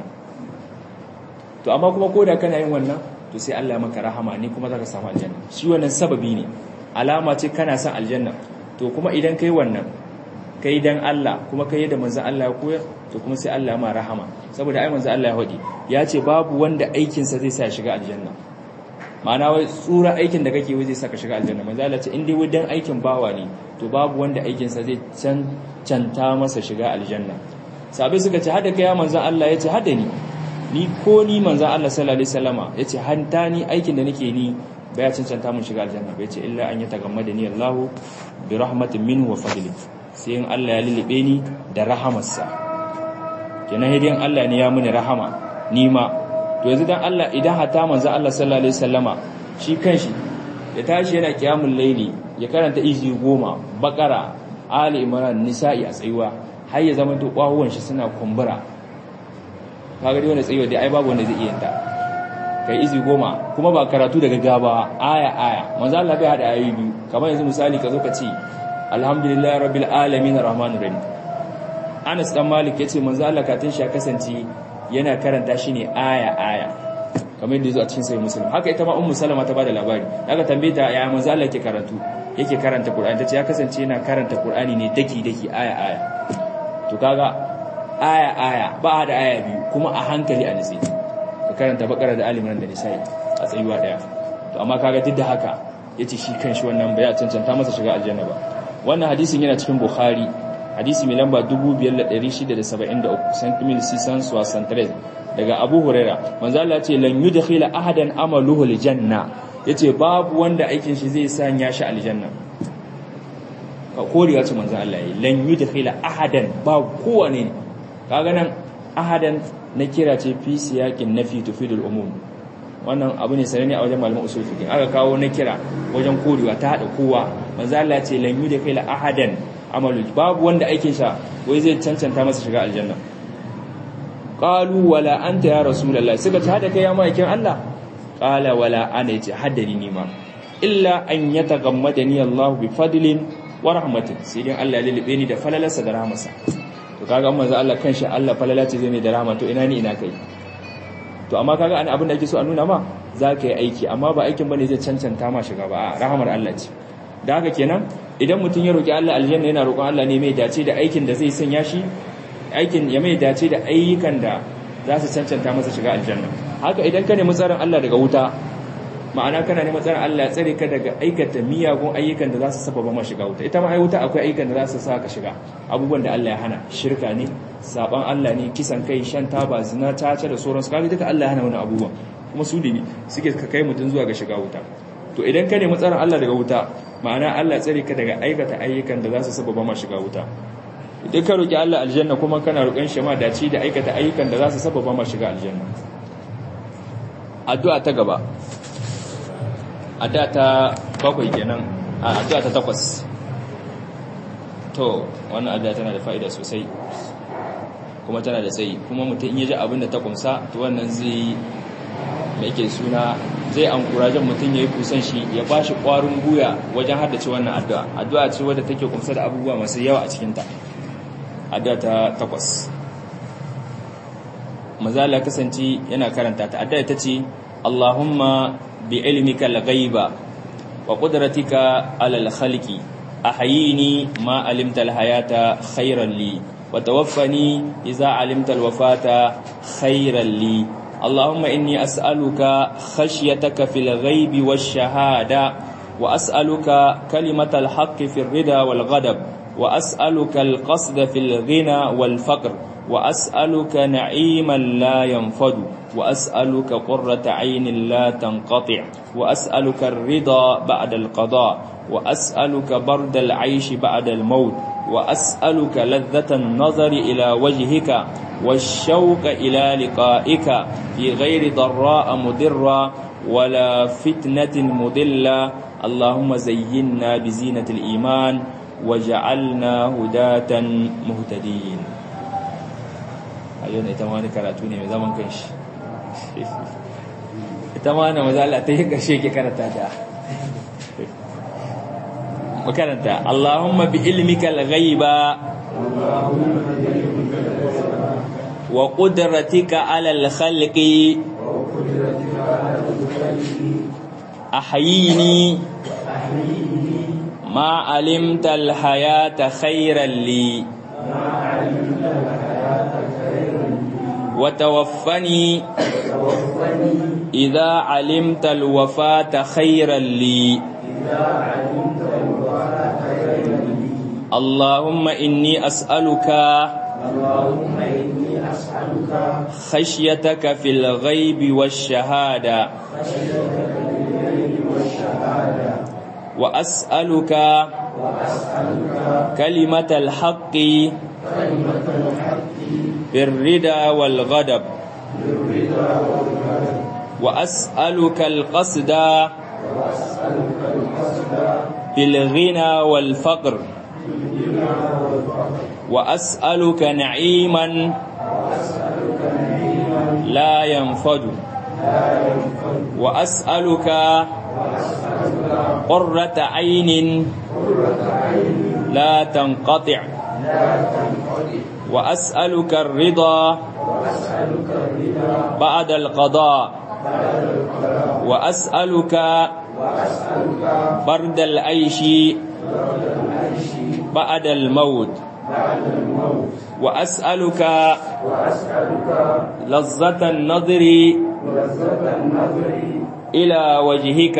to amma kuma koda kana yin wannan to sai Allah ya maka rahama ne kuma zaka samu aljanna shi wannan sababi ne alama ce kana son aljanna to kuma idan kai wannan kai dan Allah kuma kai da manzon Allah ya koyar to kuma sai Allah ya ma rahama saboda ai manzon Allah ya hodi ya ce babu wanda aikin sa zai sa shiga aljanna ma'ana wai tsura aikin da kake zai saka shiga aljanna manzo Allah ce in dai wadan aikin bawa ne to babu wanda aikin sa zai cancanta masa shiga aljanna sabai suka ce hada kai manzo Allah yace hada ni ni ko ni manzo Allah sallallahu alaihi wasallama yace hanta ni aikin da nake ni baya cancanta mun shiga aljanna bai ce illa an yatagammada ni Allahu bi rahmatin minhu wa fadli sai in Allah ya lilibe ni da rahamarsa kenan hidiyan Allah ne ya muni rahama ni ma to yanzu dan Allah idan hata manzo Allah sallallahu alaihi wasallama shi kanshi ya tashi yana kiyamul laili ya karanta izi goma bakara ali imran nisa'i a tsayuwa har ya zama to kwahuwan shi suna kumbura kaga dai wanda tsayuwa dai ai babu wanda zai iya ta kai izi goma kuma ba karatu daga gaba aya aya manzo Allah bai hada ayoyi biyu kamar yanzu misali ka zo ka ce alhamdulillahi rabbil alamin arrahmanir rahim Anas dan Malik yace manzo Allah katin shi ya kasance yana karanta shi ne aya-aya kamar yadda zo a cikin sai musulun haka ita ma ummu salama ta bada labari daga tambaye ta ya manzo Allah yake karatu yake karanta Qur'ani tace ya kasance yana karanta Qur'ani ne daki daki aya-aya to kaga aya-aya ba da aya biyu kuma a hankali a nitsi ka karanta bakara da aliman da nisa'i a tsayuwa daya to amma kaga duk da haka yace shi kanshi wannan bai cancanta masa shiga aljanna ba wannan hadisin yana cikin Bukhari hadisi mai lamba 5673 santimil sisan suwasantres daga abu huraira manzo Allah ce lan yudkhila ahadan amaluhu aljanna yace babu wanda aikin shi zai sanya shi aljanna ka koriya ce manzo Allah yi lan yudkhila ahadan ba kowane ne kaga nan ahadan na kira ce fi siyakin nafi tufidul umum wannan abu ne sananne a wajen malaman usul fiqh aka kawo na kira wajen korewa ta hada kowa manzo Allah ce lan yuda kai la ahadan amalu babu wanda aikin sa wai zai cancanta masa shiga aljanna qalu wala anta ya rasulullah suka ta hada kai ya maikin Allah qala wala ana yace haddani ni ma illa an yatagammadani Allah bi fadlin wa rahmatin sai dai Allah ya lulube ni da falalarsa da rahmarsa to kaga manzo Allah kanshi Allah falala ce zai mai da rahama to ina ni ina kai to amma kaga an abin da ake so a nuna ma za ka yi aiki amma ba aikin bane zai cancanta ma shiga ba rahamar Allah ce da haka kenan idan mutum ya roki Allah aljanna yana roƙon Allah ne mai dace da aikin da zai sanya shi aikin ya mai dace da ayyukan da za su cancanta masa shiga aljanna haka idan ka nemi tsarin Allah daga wuta ma'ana kana neman tsarin Allah ya tsare ka daga aikata miyagun ayyukan da za su sababa ma shiga wuta ita ma ai wuta akwai ayyukan da za su sa ka shiga abubuwan da Allah ya hana shirka ne saban Allah ne kisan kai shan taba zina tace da sauransu kaga duka Allah ya hana wani abubuwan kuma su ne suke ka kai mutum zuwa ga shiga wuta to idan ka nemi tsarin Allah daga wuta ma'ana Allah tsare ka daga aikata ayyukan da za su sababa ma shiga wuta idan ka roki Allah aljanna kuma kana roƙon shi ma dace da aikata ayyukan da za su sababa ma shiga aljanna addu'a ta gaba addu'a ta bakwai kenan a addu'a ta takwas to wannan addu'a tana da fa'ida sosai kuma tana da tsayi kuma mutum in ya ji abin da ta kumsa to wannan zai mai ke suna zai an kurajen mutum ya yi kusan shi ya ba shi ƙwarin guya wajen haddace wannan addu'a addu'a ce wadda take kumsa da abubuwa masu yawa a cikinta addu'a ta takwas mazala kasance yana karanta ta addu'a ta ce Allahumma bi ilmika al-ghaiba wa qudratika ala al-khalqi ahyini ma alimta al-hayata khayran li wa tawaffani idza alimta al-wafata khayran li اللهم إني أسألك خشيتك في الغيب والشهادة وأسألك كلمة الحق في الرضا والغضب وأسألك القصد في الغنى والفقر وأسألك نعيما لا ينفد وأسألك قرة عين لا تنقطع وأسألك الرضا بعد القضاء وأسألك برد العيش بعد الموت وأسألك لذة النظر إلى وجهك والشوق إلى لقائك في غير ضراء مضرة ولا فتنة مضلة اللهم زينا بزينة الإيمان وجعلنا هداة مهتدين ayyana ita ma wani karatu ne mai zaman kanshi ita ma na maza Allah ta yi ƙarshe ke karanta ta makaranta Allahumma bi ilmika al-ghaiba wa qudratika ala al-khalqi ahyini ma alimta al-hayata khayran li وتوفني إذا علمت الوفاة خيرا لي اللهم إني أسألك خشيتك في الغيب والشهادة وأسألك كلمة الحق بالرضا والغضب وأسألك القصد بالغنى والفقر وأسألك نعيما لا ينفد وأسألك قرة عين لا تنقطع وأسألك الرضا بعد القضاء وأسألك برد العيش بعد الموت وأسألك لذة النظر إلى وجهك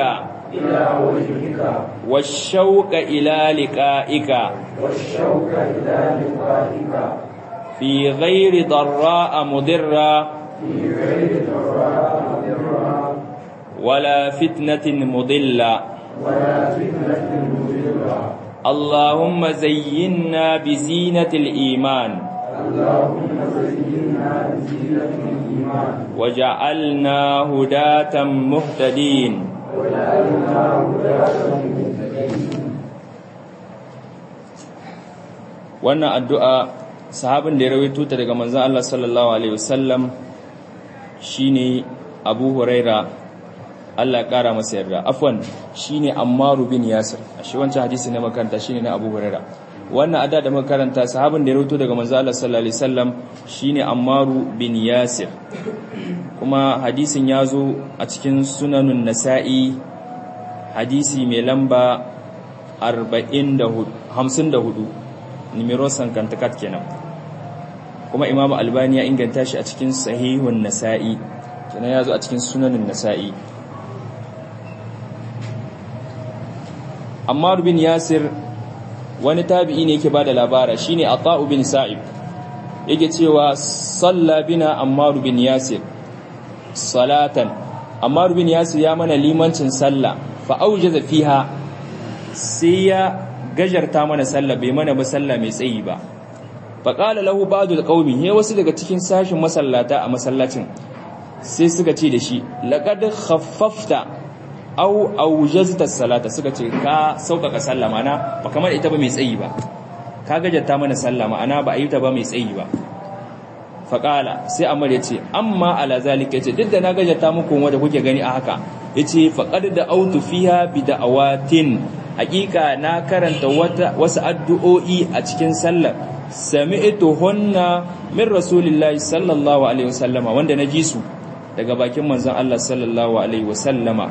والشوق إلى لقائك والشوق إلى لقائك في غير ضراء مضرة في غير ضراء مضرة ولا فتنة مضلة ولا فتنة مضلة اللهم زينا بزينة الإيمان اللهم زينا بزينة الإيمان وجعلنا هداة مهتدين وجعلنا هداة مهتدين wannan addu'a sahabin da ya rawaito ta daga manzon Allah sallallahu alaihi wasallam shine Abu Huraira Allah ya kara masa yarda afwan shine Ammar bin Yasir shi wancan hadisi na makaranta shine na Abu Huraira wannan adda da makaranta sahabin da ya rawaito daga manzon Allah sallallahu alaihi wasallam shine Ammar bin Yasir kuma hadisin ya zo a cikin sunanun Nasa'i hadisi mai lamba 44 54 numero sankantakat kenan kuma imamu albani ya inganta shi a cikin sahihun nasa'i kenan ya zo a cikin sunanin nasa'i ammar bin yasir wani tabi'i ne yake bada labara shine ata'u bin sa'ib yake cewa salla bina ammar bin yasir salatan ammar bin yasir ya mana limancin sallah fa aujaza fiha sai ya gajarta mana sallah bai mana ba sallah mai tsayi ba faƙala lahu ba'dul qaumi he wasu daga cikin sashin masallata a masallacin sai suka ce da shi laqad khaffafta aw awjazta salata suka ce ka sauƙaƙa sallah mana ba kamar ita ba mai tsayi ba ka gajarta mana sallah ma'ana ba a yi ta ba mai tsayi ba faƙala sai amar ya ce amma ala zalika yace duk da na gajarta muku wanda kuke gani a haka yace faqad da autu fiha bi da'awatin hakika na karanta wasu addu'o'i a cikin sallar sami'tu hunna min rasulillahi sallallahu alaihi wasallama wanda na ji su daga bakin manzon Allah sallallahu alaihi wasallama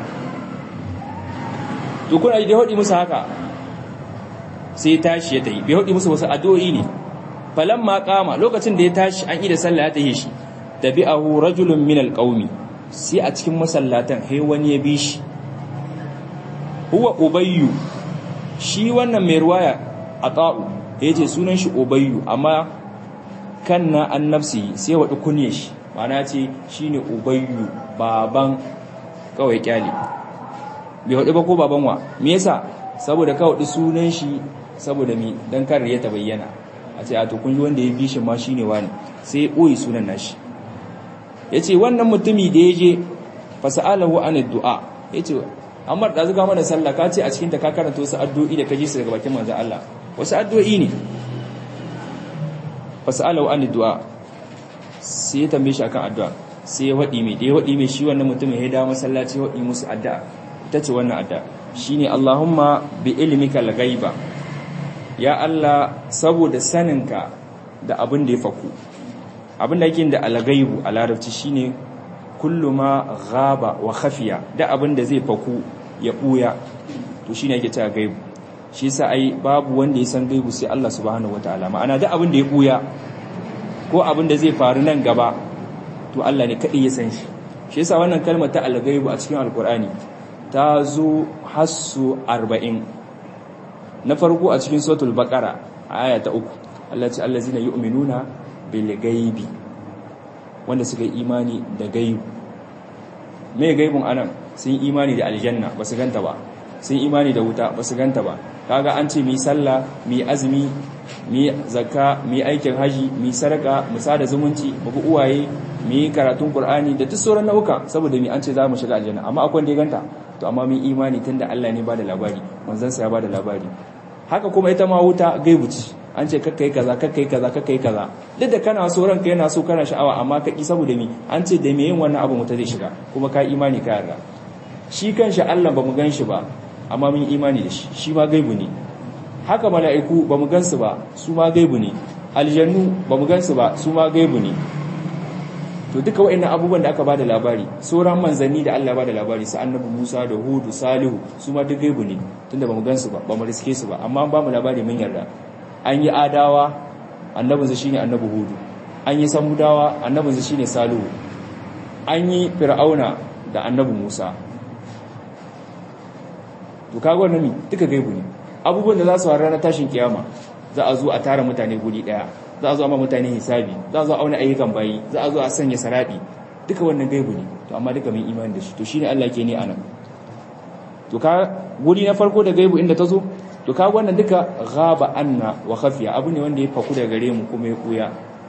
to kuna da hodi musu haka sai tashi ya tayi bai hodi musu wasu addu'o'i ne falamma qama lokacin da ya tashi an yi da sallah ya tayi shi tabi'ahu rajulun min alqaumi sai a cikin masallatan hai wani ya bi shi huwa ubayyu shi wannan mai ruwaya a ta'u ya ce sunan shi ubayyu amma kan na an nafsi sai waɗi kunye shi mana ce shi ne ubayyu baban kawai kyale bai waɗi ba ko baban wa me yasa saboda kawai sunan shi saboda mi don karar ya ta bayyana a ce a to kun wanda ya bi shi ma shi ne wani sai ya ɓoye sunan nashi ya ce wannan mutumi da ya je fasa'alahu an du'a ya ce amma da zuga mana sallah ka ce a cikin ta ka karanta wasu addu'o'i da ka ji su daga bakin manzon Allah wasu addu'o'i ne fasalahu an du'a sai ya tambaye shi akan addu'a sai ya wadi mai da ya wadi mai shi wannan mutumin ya dawo masallaci wadi musu addu'a ita ce wannan addu'a shine Allahumma bi ilmika al-ghaiba ya Allah saboda saninka da abin da ya faku abin da yake da al-ghaibu a larabci shine kullu ma ghaba wa khafiya da abin da zai faku ya buya to shine yake cewa gaibu shi yasa ai babu wanda ya san gaibu sai Allah subhanahu wataala ma'ana da abin da ya buya ko abin da zai faru nan gaba to Allah ne kadai ya san shi shi yasa wannan kalmar ta al-gaibu a cikin alqur'ani ta zo hassu 40 na farko a cikin suratul baqara aya ta 3 Allah ce allazina yu'minuna bil gaibi wanda suka yi imani da gaibu mai gaibun anan sun yi imani da aljanna ba su ganta ba sun yi imani da wuta ba su ganta ba kaga an ce mu yi sallah mu yi azumi mu yi zakka mu yi aikin haji mu yi sadaka mu sada zumunci mu bi uwaye mu yi karatun qur'ani da duk sauran nau'uka saboda mu an ce za mu shiga aljanna amma akwai wanda ya ganta to amma mun imani tunda Allah ne ba da labari manzon sa ya ba da labari haka kuma ita ma wuta gaibu ce an ce kakkai kaza kakkai kaza kakkai kaza duk da kana so ranka yana so kana sha'awa amma ka ki saboda mi an ce da me yin wannan abu muta zai shiga kuma ka imani ka yarda shi kanshi Allah bamu gan shi ba amma mun imani da shi shi ma gaibu ne haka mala'iku bamu gan su ba su ma gaibu ne aljannu bamu gan su ba su ma gaibu ne to duka waɗannan abubuwan da aka bada labari sauran manzanni da Allah bada labari su annabi Musa da Hudu Salihu su ma duk gaibu ne tunda bamu gan su ba bamu riske su ba amma ba mu labari mun yarda an yi adawa annabinsa shine annabi hudu an yi samudawa annabinsa shine salihu an yi fir'auna da annabi musa to kaga wannan ne duka gaibu ne abubuwan da za su ranar tashin kiyama za a zo a tara mutane guri daya za a zo a ma mutane hisabi za a zo a auna ayyukan bayi za a zo a sanya saradi duka wannan gaibu ne to amma duka mun imani da shi to shine Allah ke ne anan to ka guri na farko da gaibu inda ta zo to ka wannan duka ghaba anna wa khafiya abu ne wanda ya faku daga gare mu kuma ya kuya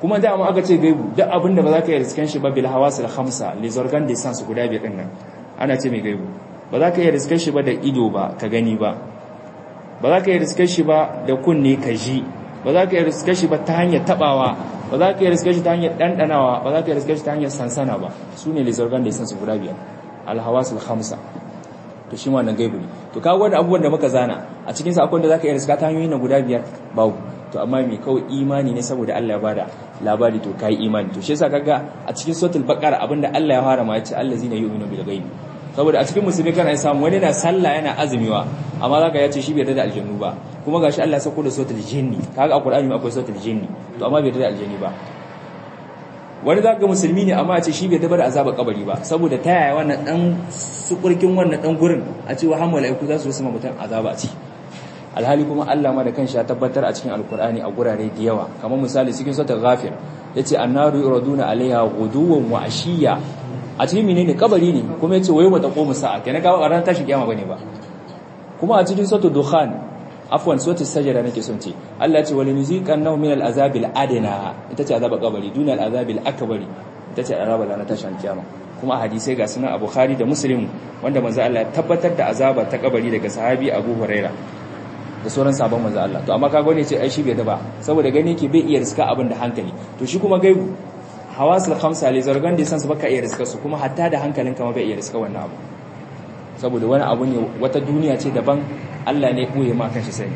kuma da mu aka ce gaibu duk abinda ba za ka yi riskan shi ba bil hawasil khamsa les organes de sens guda biyar din nan ana ce mai gaibu ba za ka yi riskan shi ba da ido ba ka gani ba ba za ka yi riskan shi ba da kunne ka ji ba za ka yi riskan shi ba ta hanyar tabawa ba za ka yi riskan shi ta hanyar dandanawa ba za ka yi riskan shi ta hanyar sansana ba su ne les organes de sens guda biyar al hawasil khamsa to shi wannan gaibu ne to kawo wani abubuwan da muka zana a cikin sa akwai da zaka iya riska ta hanyoyi na guda biyar babu to amma mai kawai imani ne saboda Allah ya bada labari to kai imani to shi yasa kaga a cikin suratul baqara abinda Allah ya fara ma yace allazina yu'minu bil ghaibi saboda a cikin musulmi kana samu wani na sallah yana azumiwa amma zaka yace shi bai da aljannu ba kuma gashi Allah ya sako da suratul jinni kaga a Qur'ani akwai suratul jinni to amma bai da aljanni ba wani za ga musulmi ne amma a ce shi bai dabar azaba kabari ba saboda ta yaya wannan dan sukurkin wannan dan gurin a ce wa hamma laiku za su yi mutum azaba a ci alhali kuma Allah ma da kanshi ya tabbatar a cikin alkur'ani a gurare da yawa kamar misali cikin suratul ghafir yace annaru yuraduna alaiha ghuduwan wa ashiya a cikin menene kabari ne kuma yace wayo mata qomu sa'a kenan ga ran tashi kiyama bane ba kuma a cikin suratul dukhan afwan suratul sajda nake son ce Allah ya ce wal muziqannahu min al-azabil adna ita ce azaba kabari dunal azabil akbari ita ce azaba ranar tashin kiyama kuma hadisai ga sunan Abu Bukhari da Muslim wanda manzo Allah ya tabbatar da azaba ta kabari daga sahabi Abu Huraira da sauran sabon manzo Allah to amma kaga wani ce ai shi bai da ba saboda gani yake bai iya riska abin da hankali to shi kuma gaibu hawasul khamsa li zargan da sansu baka iya riska su kuma hatta da hankalinka ma bai iya riska wannan abu saboda wani abu ne wata duniya ce daban Allah ne ɓoye ma kanshi sani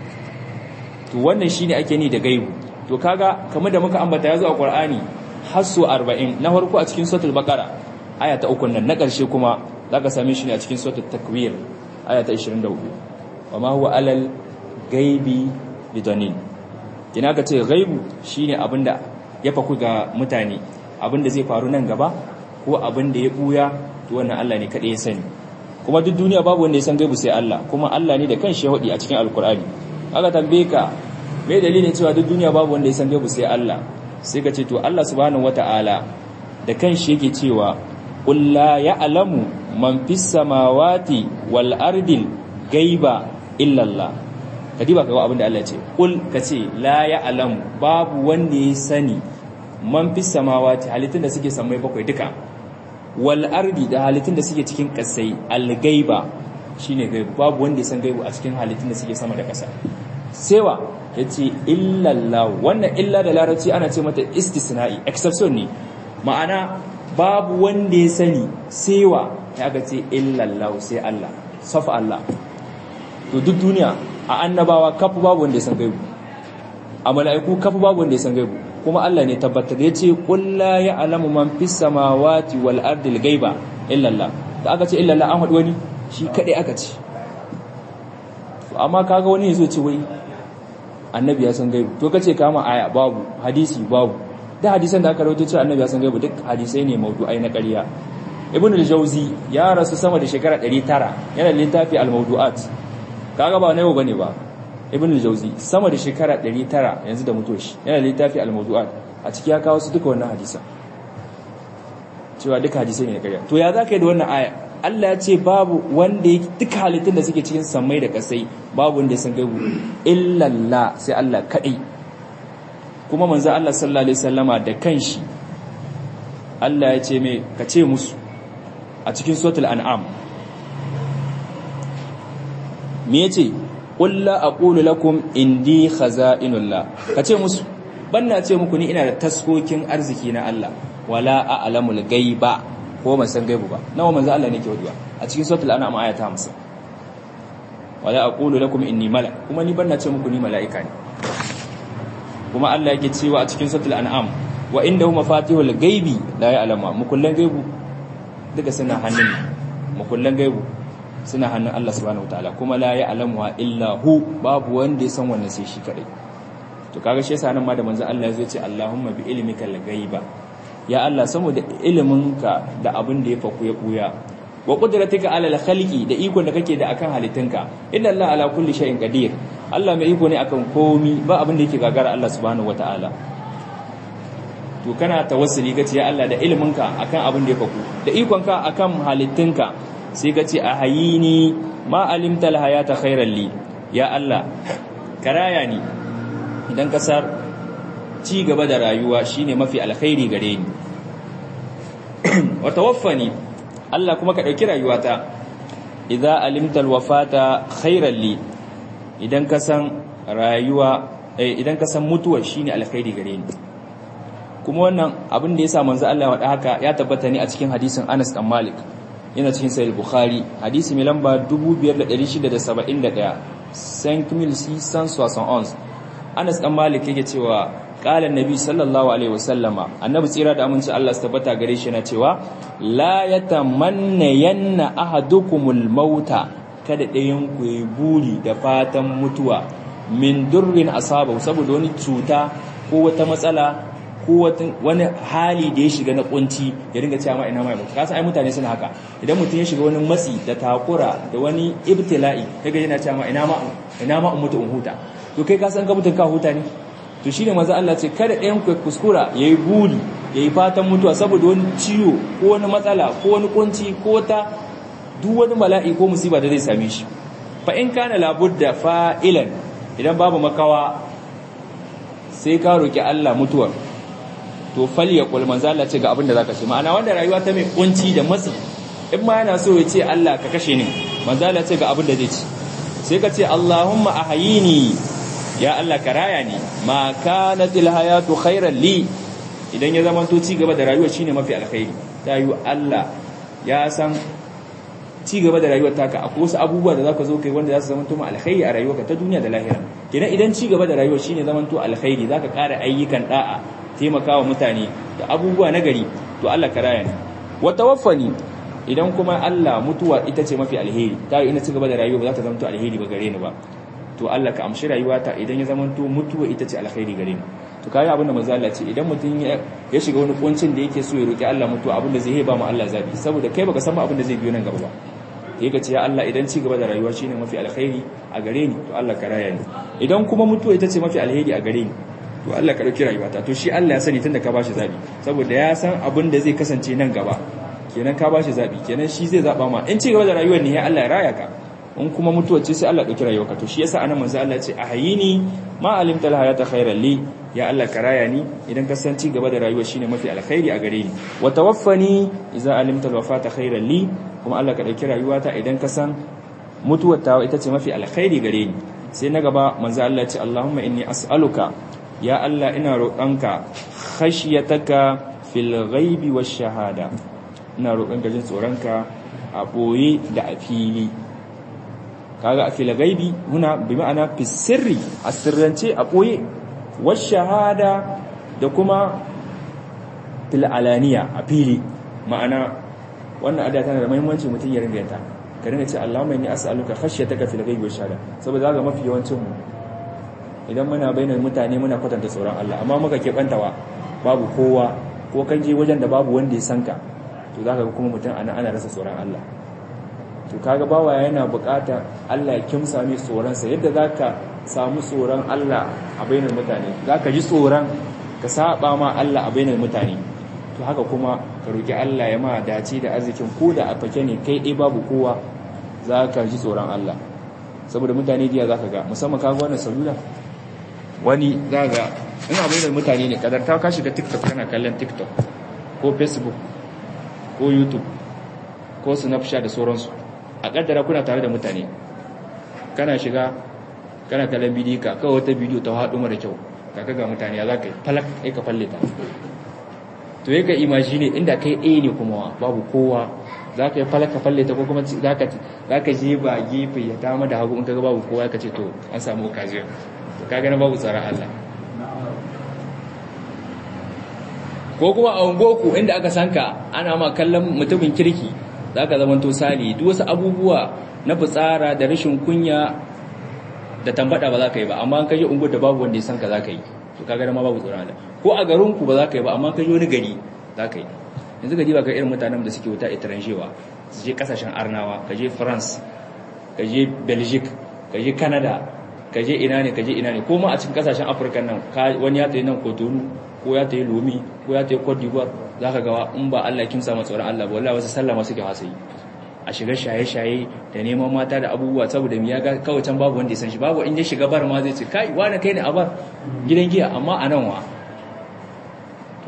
to wannan shine ake ni da gaibu to kaga kamar da muka ambata yazo a Qur'ani hasu 40 na farko a cikin suratul baqara aya ta 3 nan na ƙarshe kuma zaka same shi ne a cikin suratul takwir aya ta 24 wama huwa alal gaibi bidanin kina ka ce gaibu shine abinda ya faku ga mutane abinda zai faru nan gaba ko abinda ya buya to wannan Allah ne kada ya sani kuma duk duniya babu wanda ya san gaibu sai Allah kuma Allah ne da kanshi ya hudi a cikin alkur'ani aka tambaye ka me dalilin cewa duk duniya babu wanda ya san gaibu sai Allah sai ka ce to Allah subhanahu wataala da kanshi yake cewa qul la ya'lamu man fis samawati wal ardil gaiba illa Allah kadiba kaga abin da Allah ya ce qul kace la ya'lamu babu wanda ya sani man fis samawati halittun da suke samai bakwai duka wal ardi da halittun da suke cikin kasai al-gaiba shine gaibu babu wanda ya san gaibu a cikin halittun da suke sama da kasa sewa yace illallah wannan illa da larabci ana ce mata istisna'i exception ne ma'ana babu wanda ya sani sewa ya ga ce illallah sai Allah safa Allah to duk duniya a annabawa kafu babu wanda ya san gaibu a mala'iku kafu babu wanda ya san gaibu kuma Allah ne tabbatar ya ce kulla ya alamu man fi samawati wal ardil gaiba illallah da aka ce illallah an haɗu wani shi kaɗai aka ce amma kaga wani ya zo ce wai annabi ya san gaibu to kace kama aya babu hadisi babu da hadisan da aka rawaito cewa annabi ya san gaibu duk hadisai ne mawdu'ai na ƙarya ibn al-jawzi ya rasu sama da shekara 900 yana littafi al-mawdu'at kaga ba na yau bane ba ibn al-jawzi sama da shekara 900 yanzu da mutuwa shi yana littafi al-mawdu'at a ciki ya kawo su duka wannan hadisa cewa duka hadisai ne na ƙarya to ya zaka yi da wannan aya Allah ya ce babu wanda ya duka halittun da suke cikin samai da kasai babu wanda ya san gaibu illallah sai Allah kadai kuma manzo Allah sallallahu alaihi wasallama da kanshi Allah ya ce mai ka ce musu a cikin suratul an'am me yace qul la aqulu lakum indi khaza'inullah kace musu banna ce muku ni ina da taskokin arziki na Allah wala a'lamul gaiba ko ban san gaibu ba nawa manzo Allah ne ke wadiwa a cikin suratul an'am aya ta 50 wala aqulu lakum inni malak kuma ni banna ce muku ni mala'ika ne kuma Allah yake cewa a cikin suratul an'am wa indahu mafatihul gaibi la ya'lamu mukullan gaibu duka suna hannun mukullan gaibu suna hannun Allah subhanahu wataala kuma la ya'lamu illa hu babu wanda ya san wannan sai shi kadai to kaga shi yasa nan ma da manzo Allah ya zo ce Allahumma bi ilmika al-ghaiba ya Allah saboda iliminka da abin da ya faku ya buya wa qudratika ala al-khalqi da ikon da kake da akan halittunka inna Allah ala kulli shay'in qadir Allah mai iko ne akan komi ba abin da yake gagara Allah subhanahu wataala to kana tawassuli kace ya Allah da iliminka akan abin da ya faku da ikonka akan halittunka sai kace a hayini ma alimta al-hayata khairan li ya Allah karaya ni idan kasar ci gaba da rayuwa shine mafi alkhairi gare ni wa tawaffani Allah kuma ka dauki rayuwata idza alimta alwafata khairan li idan ka san rayuwa idan ka san mutuwa shine alkhairi gare ni kuma wannan abin da yasa manzo Allah ya haka ya tabbata ne a cikin hadisin Anas dan Malik yana cikin sahih Bukhari hadisi mai lamba 2671 5671 Anas dan Malik yake cewa qala annabi sallallahu alaihi wasallama annabi tsira da aminci Allah su tabbata gare shi yana cewa la yatamanna yanna ahadukumul mauta kada ɗayan ku yi buri da fatan mutuwa min durrin asaba saboda wani cuta ko wata matsala ko wani hali da ya shiga na kunci ya ringa cewa ma ina mai mutu kasa ai mutane suna haka idan mutum ya shiga wani matsi da takura da wani ibtila'i kaga yana cewa ma ina ma ina ma mutu in huta to kai ka san ka mutun ka huta ne to shine manzo Allah ce kada ɗayan ku kuskura yayi buri yayi fatan mutuwa saboda wani ciwo ko wani matsala ko wani kunci ko ta duk wani mala'i ko musiba da zai same shi fa in kana labudda fa'ilan idan babu makawa sai ka roki Allah mutuwar to falyakul manzo Allah ce ga abin da zaka ce ma'ana wanda rayuwa ta mai kunci da matsi in ma yana so ya ce Allah ka kashe ni manzo Allah ce ga abin da zai ci sai ka ce Allahumma ahyini ya Allah ka raya ni ma kanatil hayatu khairan li idan ya zama to ci gaba da rayuwa shine mafi alkhairi ta yi Allah ya san ci gaba da rayuwar taka akwai wasu abubuwa da zaka zo kai wanda za su zama to ma alkhairi a rayuwarka ta duniya da lahira kenan idan ci gaba da rayuwa shine zaman to alkhairi zaka ƙara ayyukan da'a taimakawa mutane da abubuwa na gari to Allah ka raya ni wa tawaffani idan kuma Allah mutuwa ita ce mafi alheri ta ina ci gaba da rayuwa ba za ta zama to alheri ba gare ni ba to Allah ka amshi rayuwata idan ya zama to mutuwa ita ce alheri gare ni to kai abin da manzo Allah ce idan mutum ya shiga wani kuncin da yake so ya roki Allah mutuwa abin da zai ba mu Allah zabi saboda kai baka san abin da zai biyo nan gaba ba sai ka ce ya Allah idan ci gaba da rayuwa shine mafi alheri a gare ni to Allah ka raya ni idan kuma mutuwa ita ce mafi alheri a gare ni to Allah ka dauki rayuwata to shi Allah ya sani tunda ka bashi zabi saboda ya san abin da zai kasance nan gaba kenan ka bashi zabi kenan shi zai zaba ma in ci gaba da rayuwar ne ya Allah ya raya ka in kuma mutuwa ce sai Allah dauki rayuwarka to shi yasa anan manzo Allah ya ce ahayini ma alimta alhayata khairan li ya Allah ka raya ni idan ka san ci gaba da rayuwa shine mafi alkhairi a gare ni wa tawaffani idza alimta alwafata khairan li kuma Allah ka dauki rayuwata idan ka san mutuwar ta ita ce mafi alkhairi gare ni sai na gaba manzo Allah ya ce Allahumma inni as'aluka ya Allah ina roƙonka khashiyataka fil ghaibi wash shahada ina roƙonka jin tsoronka a boye da a fili kaga a fil ghaibi huna bi ma'ana fi sirri a sirrance a boye wash shahada da kuma fil alaniya a fili ma'ana wannan ada tana da muhimmanci mutum ya ringa yanta ka ringa ce Allahumma inni as'aluka khashyataka fil ghaibi wash shahada saboda ga mafi yawancin mu idan muna bainar mutane muna kwatanta tsoron Allah amma muka keɓantawa babu kowa ko kan je wajen da babu wanda ya sanka to za ka ga kuma mutum ana ana rasa tsoron Allah to kaga bawa yana bukata Allah ya kimsa mai tsoronsa yadda za ka samu tsoron Allah a bainar mutane za ka ji tsoron ka saba ma Allah a bainar mutane to haka kuma ka roki Allah ya ma dace da arzikin ko da a fake ne kai ɗaya babu kowa za ka ji tsoron Allah saboda mutane diya za ka ga musamman kaga wannan salula wani za ga in abin da mutane ne kadar ta ka shiga tiktok kana kallon tiktok ko facebook ko youtube ko snapchat da sauransu a kaddara kuna tare da mutane kana shiga kana kallon bidiyo ka kawai wata bidiyo ta haɗu mara kyau kaka ga mutane ya za ka yi falak ya ka falle ta to ya ka imagine inda kai ɗaya ne kuma babu kowa za ka yi falak ka falle ta ko kuma za ka je ba gefe ya dama da hagu in ka ga babu kowa ka ce to an samu occasion kaga na babu tsaron Allah ko kuma a ungoku inda aka sanka ana ma kallon mutumin kirki za ka zama sali duk wasu abubuwa na fitsara da rashin kunya da tambada ba za ka yi ba amma an kaje ungo da babu wanda ya sanka za ka yi to kaga na ma babu tsaron Allah ko a garinku ba za ka yi ba amma kaje wani gari za ka yi yanzu ka diba ka irin mutanen da suke wuta itaranjewa su je kasashen arnawa ka je france ka je belgique ka je canada ka je ina ne ka je ina ne ko ma a cikin kasashen afirka nan wani ya tayi nan kotonu ko ya tayi lomi ko ya tayi cote d'ivoire za ka gawa in ba allah kimsa ma tsoron allah ba wallahi wasu sallama suke wasa yi a shiga shaye-shaye da neman mata da abubuwa saboda ya ga kawai can babu wanda ya san shi babu in ya shiga bar ma zai ce kai wani kai ne a bar gidan giya amma a nan wa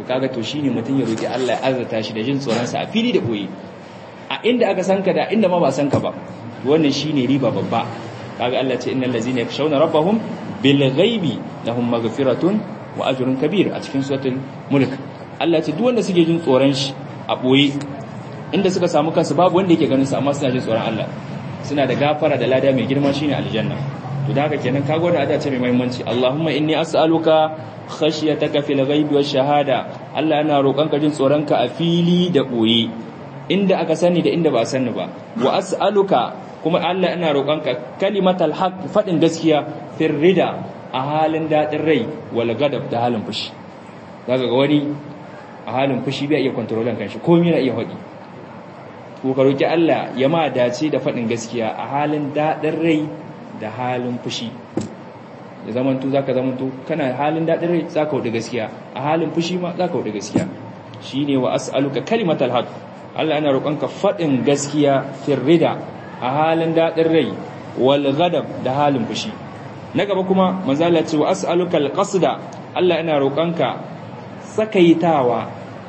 kaga to shine mutum ya roki Allah ya azurta shi da jin tsoron sa a fili da boye a inda aka san ka da inda ma ba san ka ba wannan shine riba babba kaga Allah ce innal ladzina yakshawna rabbahum bil ghaibi lahum maghfiratun wa ajrun kabir a cikin suratul mulk Allah ce duk wanda suke jin tsoron shi a boye inda suka samu kansu babu wanda yake ganin su amma suna jin tsoron Allah suna da gafara da lada mai girma shine aljanna to da haka kenan kaga wannan ada ce mai muhimmanci Allahumma inni as'aluka khashyataka fil ghaibi wash shahada Allah ina roƙonka jin tsoronka a fili da boye inda aka sani da inda ba a sani ba wa as'aluka kuma Allah ina roƙonka kalimatal haqq fadin gaskiya fir rida a halin dadin rai wal gadab da halin fushi daga ga wani a halin fushi bai iya kontrolan kanshi komai na iya hadi ko ka roki Allah ya ma dace da fadin gaskiya a halin dadin rai da halin fushi ya zamanto zaka zamanto kana halin dadin rai zaka wuce gaskiya a halin fushi ma zaka wuce gaskiya shine wa as'aluka kalimatal haqq Allah yana roƙonka fadin gaskiya fir rida a halin dadin rai wal ghadab da halin fushi na gaba kuma manzo Allah ce wa as'aluka al qasda Allah yana roƙonka sakaitawa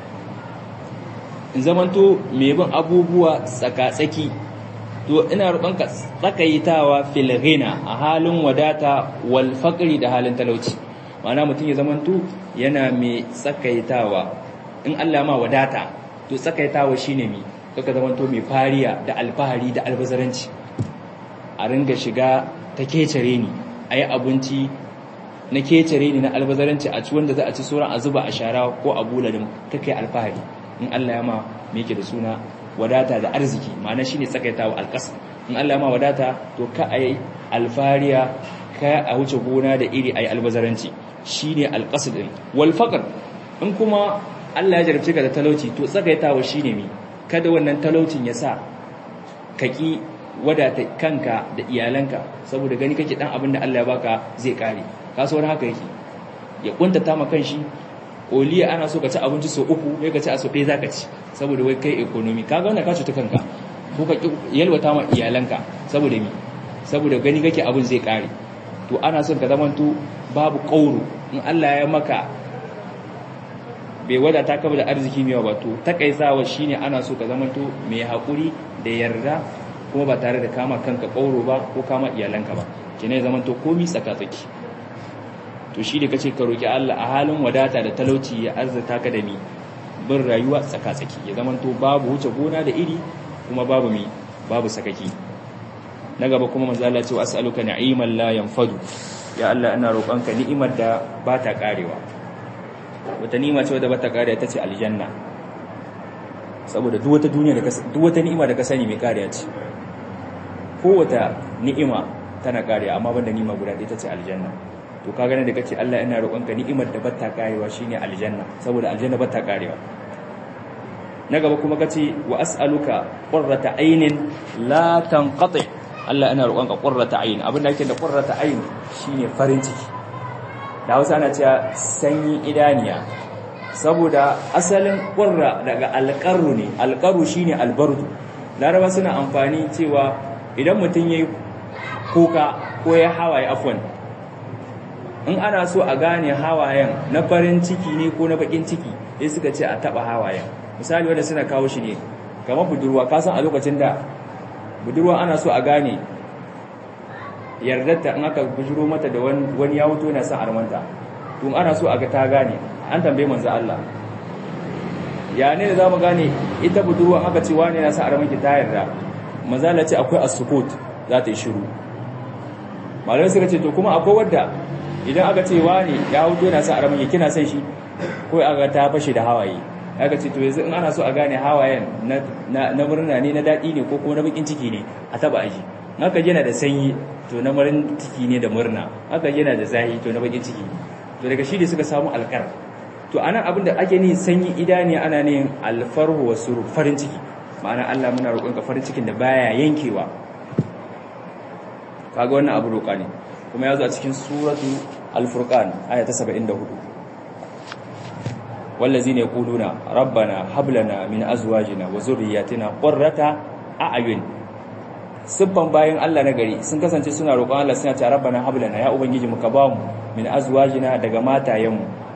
in zamanto mai bin abubuwa tsaka-tsaki to ina roƙonka tsakaitawa fil ghina a halin wadata wal faqri da halin talauci ma'ana mutum ya zamanto yana mai tsakaitawa in Allah ma wadata to tsakaitawa shine mi kaka zamanto mai fariya da alfahari da albazaranci a ringa shiga ta kecere ni ayi abinci na kecere ni na albazaranci a ci wanda za a ci sauran a zuba a shara ko a buladin kake alfahari in Allah ya ma me yake da suna wadata da arziki ma'ana shine tsakaitawa alƙasa in Allah ma wadata to ka ayi alfariya ka a wuce gona da iri ayi albazaranci shine alqasd din wal faqr in kuma Allah ya jarabce ka da talauci to tsakaitawa shine mi kada wannan talaucin ya sa kaki wadata kanka da iyalanka saboda gani kake dan abin da Allah ya baka zai kare kasuwar haka yake ya kuntata ma kanshi oliya ana so ka ci abinci so uku sai ka ci a so ɗaya zaka ci saboda wai kai economy kaga wannan ka cuta kanka ko ka yalwata ma iyalanka saboda mi saboda gani kake abin zai kare to ana son ka zamanto babu kauro in Allah ya maka bai wadata ka da arziki mai ba to takaisawa shine ana so ka zamanto mai hakuri da yarda kuma ba tare da kama kanka kauro ba ko kama iyalanka ba kine zamanto komi tsaka-tsaki to shi da kace ka roki Allah a halin wadata da talauci ya arzata ka da mi bin rayuwa tsaka-tsaki ya zamanto babu wuce gona da iri kuma babu mi babu sakaki na gaba kuma manzo Allah ya ce as'aluka na'iman la yanfadu ya Allah ina roƙonka ni'imar da ba ta karewa wata ni'ima ce wadda ba ta karewa ta ce aljanna saboda duk wata duniya da ka duk wata ni'ima da ka sani mai kariya ce kowata ni'ima tana kariya amma banda ni'ima guda ɗaya ta ce aljanna to ka gane da kace Allah ina roƙonka ni'imar da bata karewa shine aljanna saboda aljanna bata karewa na gaba kuma kace wa as'aluka qurrata aynin la tanqati Allah ina roƙonka qurrata ayn abin da yake da qurrata ayn shine farin ciki da Hausa ana cewa sanyi idaniya saboda asalin qurra daga alqarru ne alqarru shine albardu laraba suna amfani cewa idan mutum yayi kuka ko ya hawaye afwan in ana so a gane hawayen na farin ciki ne ko na bakin ciki sai suka ce a taba hawayen misali wanda suna kawo shi ne kamar budurwa ka san a lokacin da budurwa ana so a gane yardarta in aka bujuro mata da wani ya wuto yana son armanta tun ana so a ga ta gane an tambaye manzo Allah ya ne da zamu gane ita budurwa aka ce wani yana son armanki ta yarda manzo Allah ce akwai as-sukut za ta yi shiru malamai suka ce to kuma akwai wadda idan aka ce wani ya huto yana sa aramin ya kina son shi ko aka ta fashe da hawaye aka ce to yanzu in ana so a gane hawayen na murna ne na daɗi ne ko kuma na bakin ciki ne a taba aji aka yana da sanyi to na marin ciki ne da murna aka yana da zahi to na bakin ciki to daga shi ne suka samu alkar to anan abin da ake ni sanyi idani ana ne alfarhu wa suru farin ciki ma'ana Allah muna roƙonka farin cikin da baya yankewa kaga wannan abu roƙa ne kuma ya zo a cikin suratu al-furqan aya ta 74 wallazina yaquluna rabbana hab lana min azwajina wa zurriyyatina qurrata a'yun sibban bayan Allah na gari sun kasance suna roƙon Allah suna cewa rabbana hab lana ya ubangiji mu ka ba mu min azwajina daga matayenmu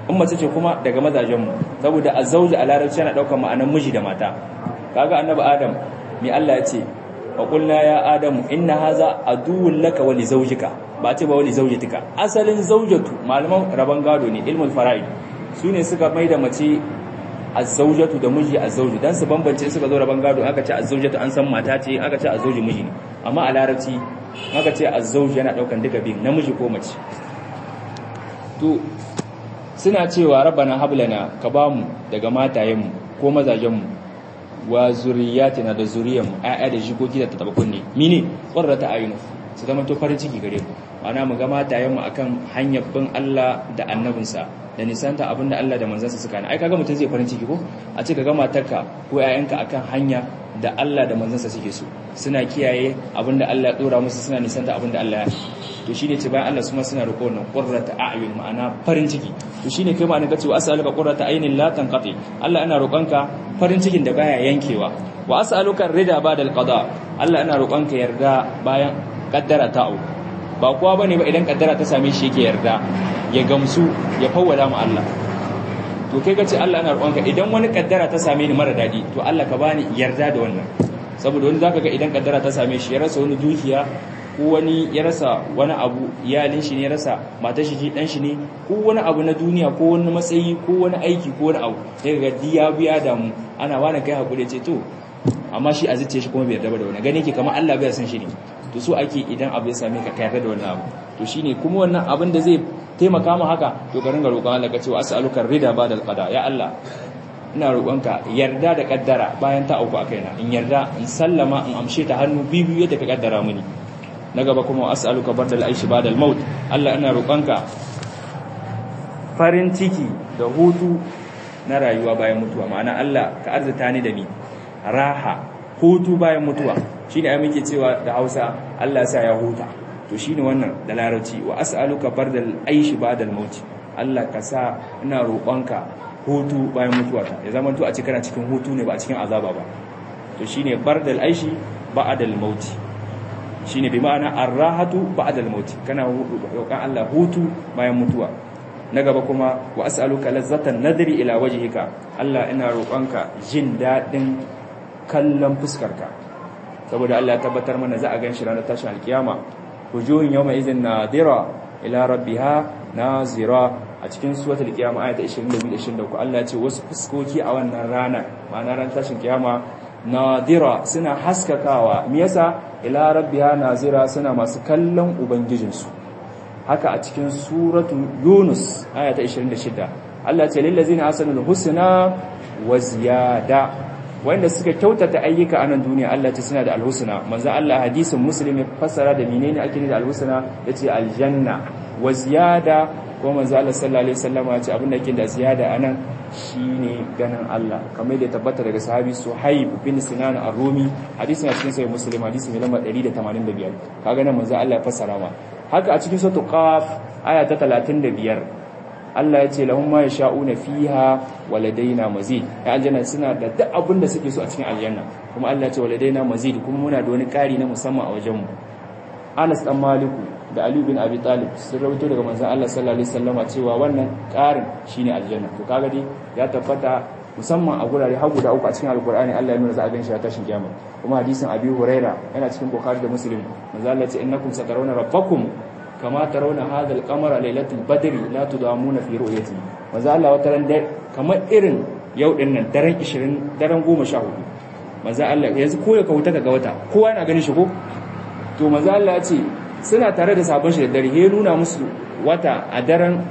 in mace ce kuma daga mazajen mu saboda azzauji a larabci yana daukar ma'anar miji da mata kaga annabi adam me Allah ya ce wa qulna ya adamu inna haza aduwwun laka wa li zawjika ba ce ba wa li zawjatika asalin zawjatu malaman raban gado ne ilmul fara'id sune suka mai da mace azzaujatu da miji azzauju dan su bambance suka zo raban gado aka ce azzaujatu an san mata ce aka ce azzauji miji ne amma a larabci aka ce azzauji yana daukan duka biyu namiji ko mace to suna cewa rabbana hablana ka bamu daga matayenmu ko mazajenmu wa zuriyatina da zuriyanmu ayya da jikoki da taba kunne mine qurrata ayun su zama to farin ciki gare mu ana mu ga matayenmu akan hanyar bin Allah da annabinsa da nisanta abinda Allah da manzansa suka na ai kaga mutum zai farin ciki ko a ce kaga matarka ko ƴaƴanka akan hanya da Allah da manzansa suke so suna kiyaye abinda Allah ya dora musu suna nisanta abinda Allah ya to shine ce bayan Allah suma suna roƙo wannan qurrata a'yun ma'ana farin ciki to shine kai ma'ana kace wa as'aluka qurrata aynin la tanqati Allah ina roƙonka farin cikin da baya yankewa wa as'aluka rida ba'da al-qada Allah ina roƙonka yarda bayan kaddara ta au ba kowa bane ba idan kaddara ta same shi yake yarda ya gamsu ya fawwala mu Allah to kai kace Allah ina roƙonka idan wani kaddara ta same ni mara dadi to Allah ka bani yarda da wannan saboda wani zaka ga idan kaddara ta same shi ya rasa wani dukiya ko wani ya rasa wani abu iyalin shi ne ya rasa matar shi ji dan shi ne ko wani abu na duniya ko wani matsayi ko wani aiki ko wani abu sai ga diya biya da mu ana wani kai hakuri ce to amma shi a zuciya shi kuma bai yarda da wani gane yake kamar Allah bai san shi ne to so ake idan abu ya same ka ka yarda da wannan abu to shine kuma wannan abin da zai taimaka mu haka to ka ringa roƙon Allah ka ce wa as'aluka rida ba'da al-qada ya Allah ina roƙonka yarda da kaddara bayan ta auku a kaina in yarda in sallama in amshe ta hannu bibiyu yadda ka kaddara mini na gaba kuma as'aluka bardal aishi ba'da al-maut Allah ina roƙonka farin ciki da hutu na rayuwa bayan mutuwa ma'ana Allah ka arzuta ni da ni raha hutu bayan mutuwa shine ai muke cewa da Hausa Allah ya sa ya huta to shine wannan da larabci wa as'aluka bardal aishi ba'da al-maut Allah ka sa ina roƙonka hutu bayan mutuwata ya zama to a cikin cikin hutu ne ba a cikin azaba ba to shine bardal aishi ba'da al-maut shine bi ma'ana ar-rahatu ba'da al-maut kana roƙon Allah hutu bayan mutuwa na gaba kuma wa as'aluka lazzatan nadri ila wajhika Allah ina roƙonka jin dadin kallon fuskarka saboda Allah ya tabbatar mana za a ganshi ranar tashin alkiyama wujuhun yawma idhin nadira ila rabbiha nazira a cikin suratul qiyama ayata 22 23 Allah ya ce wasu fuskoki a wannan rana ma'ana ran tashin kiyama nadira suna haskakawa me yasa ila rabbiha nazira suna masu kallon ubangijinsu haka a cikin suratu yunus ayata 26 Allah ya ce lil ladzina hasanul husna wa ziyada wanda suka kyautata ayyuka a nan duniya Allah ce suna da alhusna manzo Allah hadisin muslim ya fassara da menene ake da alhusna yace aljanna wa ziyada ko manzo Allah sallallahu alaihi wasallam ya ce abin da yake da ziyada anan shine ganin Allah kamar da tabbata daga sahabi Suhaib bin Sinan ar-Rumi hadisin a cikin sahih Muslim hadisi mai lamba 185 kaga nan manzo Allah ya fassara ma haka a cikin suratul Qaf aya ta 35 Allah ya ce lahum ma yasha'una fiha waladaina mazid ya aljanna suna da duk abin da suke so a cikin aljanna kuma Allah ya ce waladaina mazid kuma muna da wani kari na musamman a wajen mu Anas dan Maliku da Ali bin Abi Talib sun rawaito daga manzon Allah sallallahu alaihi wasallama cewa wannan karin shine aljanna to kaga dai ya tabbata musamman a gurare har guda uku a cikin alkur'ani Allah ya nuna za a ganshi a tashin kiyama kuma hadisin Abi Huraira yana cikin Bukhari da Muslim manzo Allah ya ce innakum satarawna rabbakum kama tarawna hadha al-qamara laylatul badri la tudamuna fi ru'yati manzo Allah wata ran dai kamar irin yau din nan daren 20 daren 14 manzo Allah yanzu ko ya kauta daga wata kowa yana ganin shi ko to manzo Allah ya ce suna tare da sabon shi da dare ya nuna musu wata a daren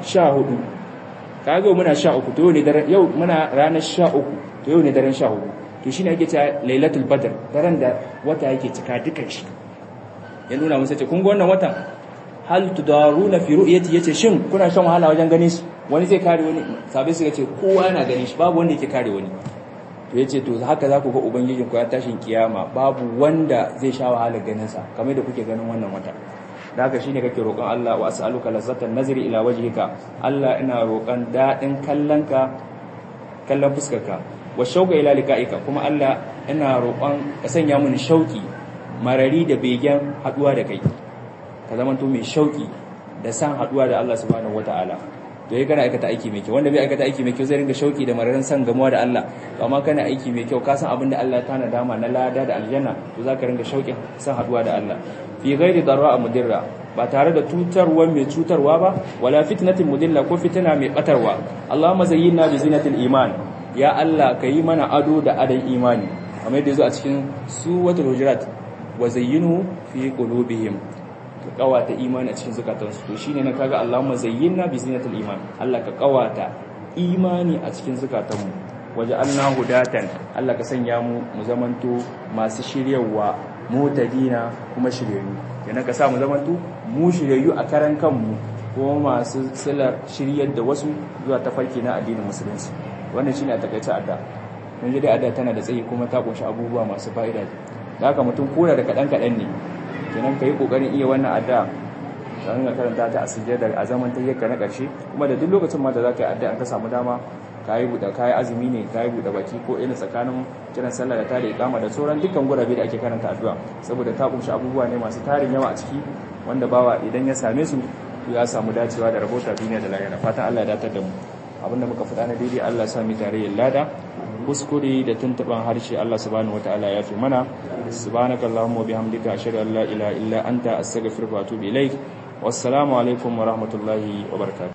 14 kaga muna 13 to yau ne daren yau muna ranar 13 to yau ne daren 14 to shine ake cewa lailatul badr daren da wata yake cika dukan shi ya nuna musu ce kun ga wannan watan hal tudaruna fi ru'yati yace shin kuna shan wahala wajen ganin shi wani zai kare wani sabai suka ce kowa yana ganin shi babu wanda yake kare wani to yace to haka za ku ga ubangijin ku ya tashin kiyama babu wanda zai sha wahala ganin sa kamar da kuke ganin wannan wata da haka shine kake roƙon Allah wa as'aluka lazzatan nazri ila wajhika Allah ina roƙon dadin kallonka kallon fuskarka wa shauqa ila liqa'ika kuma Allah ina roƙon ka sanya mini shauki marari da begen haduwa da kai ka zamanto mai shauki da san haduwa da Allah subhanahu wataala to yayi kana aikata aiki mai kyau wanda bai aikata aiki mai kyau zai ringa shauki da mararin san gamuwa da Allah to amma kana aiki mai kyau ka san abin da Allah ya tana dama na lada da aljanna to zaka ringa shauki san haduwa da Allah fi ghairi darra mudirra ba tare da tutarwa mai cutarwa ba wala fitnatin mudilla ko fitina mai batarwa Allahumma zayyinna bi zinatil iman ya Allah kayi mana ado da adan imani kamar yadda yazo a cikin suratul hujurat wa zayyinu fi qulubihim ka kawata imani a cikin zukatansu to shine na kaga Allahumma zayyinna bi zinatil iman Allah ka kawata imani a cikin zukatanmu waje Allah hudatan Allah ka sanya mu mu zamanto masu shiryawa mutadina kuma shiryayyu kenan ka sa mu zamanto mu shiryayyu a karan kanmu ko masu silar shiryar da wasu zuwa tafarki na addinin musulunci wannan shine a takaice adda mun ji dai adda tana da tsayi kuma ta kunshi abubuwa masu fa'ida da haka mutum koda da kadan kadan ne kenan kai kokarin iya wannan adda dan ga karanta ta a sujjada a zaman tayyaka na karshe kuma da duk lokacin ma da zaka yi adda an ka samu dama kayi buɗe kayi azumi ne kayi buɗe baki ko irin tsakanin kiran sallah da tare ikama da sauran dukkan gurabe da ake karanta addu'a saboda ta kunshi abubuwa ne masu tarin yawa a ciki wanda bawa idan ya same su ya samu dacewa da rabota duniya da lahira fatan Allah ya datar da mu abinda muka faɗa na daidai Allah sa mu tare lada kuskure da tuntuban harshe Allah subhanahu wataala ya fi mana subhanakallahumma wa bihamdika ashhadu an la ilaha illa anta astaghfiruka wa atubu ilaik wassalamu alaikum wa rahmatullahi wa barakatuh